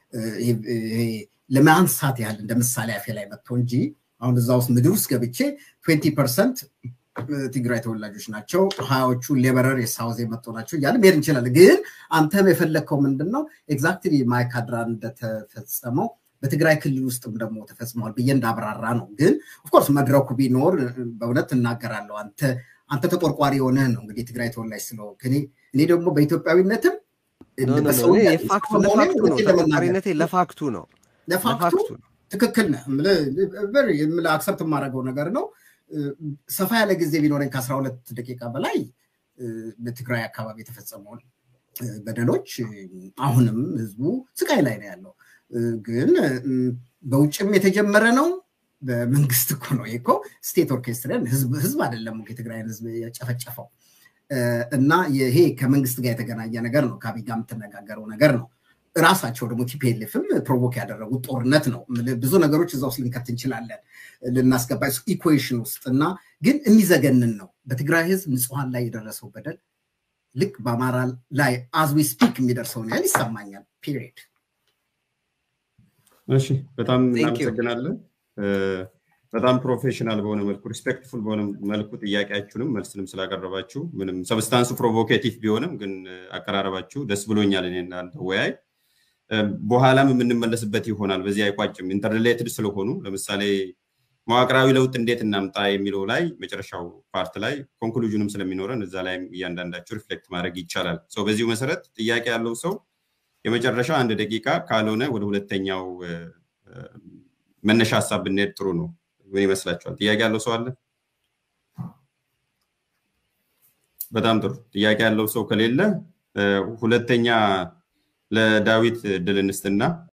ለማንሳት ያህል እንደ ምሳሌ አፌ ላይ መጥቶ እንጂ አሁን እዛ ውስጥ ምድር ውስጥ ገብቼ ትዌንቲ ፐርሰንት ትግራይ ተወላጆች ናቸው፣ ሀያዎቹ ሌበረር የሳውዝ የመጡ ናቸው እያለ መሄድ እንችላለን። ግን አንተም የፈለግከው ምንድን ነው ኤግዛክትሊ ማይካድራ እንደተፈጸመው በትግራይ ክልል ውስጥም ደግሞ ተፈጽመዋል ብዬ እንዳብራራ ነው። ግን ኦፍኮርስ መድረኩ ቢኖር በእውነት እናገራለሁ። አንተ አንተ ተቆርቋሪ የሆነህ ነው እንግዲህ ትግራይ ተወላጅ ስለሆንክ እኔ ደግሞ በኢትዮጵያዊነትም ተቆርቋሪነቴ ለፋክቱ ነው ለፋክቱ ትክክል ነህ። አክሰፕት የማደርገው ነገር ነው። ሰፋ ያለ ጊዜ ቢኖረኝ ከአስራ ሁለት ደቂቃ በላይ በትግራይ አካባቢ የተፈጸመውን በደሎች አሁንም ህዝቡ ስቃይ ላይ ነው ያለው። ግን በውጭም የተጀመረ ነው። በመንግስት እኮ ነው እኮ ስቴት ኦርኬስትራን ህዝብ አይደለም የትግራይን ህዝብ የጨፈጨፈው እና ይሄ ከመንግስት ጋር የተገናኘ ነገር ነው። ከአብይ ጋር የምትነጋገረው ነገር ነው። ራሳቸው ደግሞ ቲፒኤልኤፍም ፕሮቮክ ያደረጉት ጦርነት ነው። ብዙ ነገሮች እዛ ውስጥ ልንከት እንችላለን ልናስገባ ኢኩዌሽን ውስጥ እና ግን የሚዘገንን ነው። በትግራይ ህዝብ ንጹሐን ላይ የደረሰው በደል ልክ በአማራ ላይ አዝዊ ስፒክ የሚደርሰውን ያህል ይሰማኛል። ፒሪድ። እሺ፣ በጣም እናመሰግናለን። በጣም ፕሮፌሽናል በሆነ መልኩ ሪስፔክትፉል በሆነ መልኩ ጥያቄያችሁንም መልስንም ስላቀረባችሁ ምንም ሰብስታንሱ ፕሮቮኬቲቭ ቢሆንም ግን አቀራረባችሁ ደስ ብሎኛል። እኔ እናንተ ወያይ በኋላም የምንመለስበት ይሆናል። በዚህ አይቋጭም። ኢንተርሌትድ ስለሆኑ ለምሳሌ መዋቅራዊ ለውጥ እንዴት እናምጣ የሚለው ላይ መጨረሻው ፓርት ላይ ኮንክሉዥንም ስለሚኖረን እዛ ላይ እያንዳንዳቸው ሪፍሌክት ማድረግ ይቻላል። ሰው በዚሁ መሰረት ጥያቄ ያለው ሰው የመጨረሻ አንድ ደቂቃ ካልሆነ ወደ ሁለተኛው መነሻ ሀሳብ ብንሄድ ጥሩ ነው። ምን ይመስላችኋል? ጥያቄ ያለው ሰው አለ? በጣም ጥሩ። ጥያቄ ያለው ሰው ከሌለ ሁለተኛ ለዳዊት ድል እንስጥና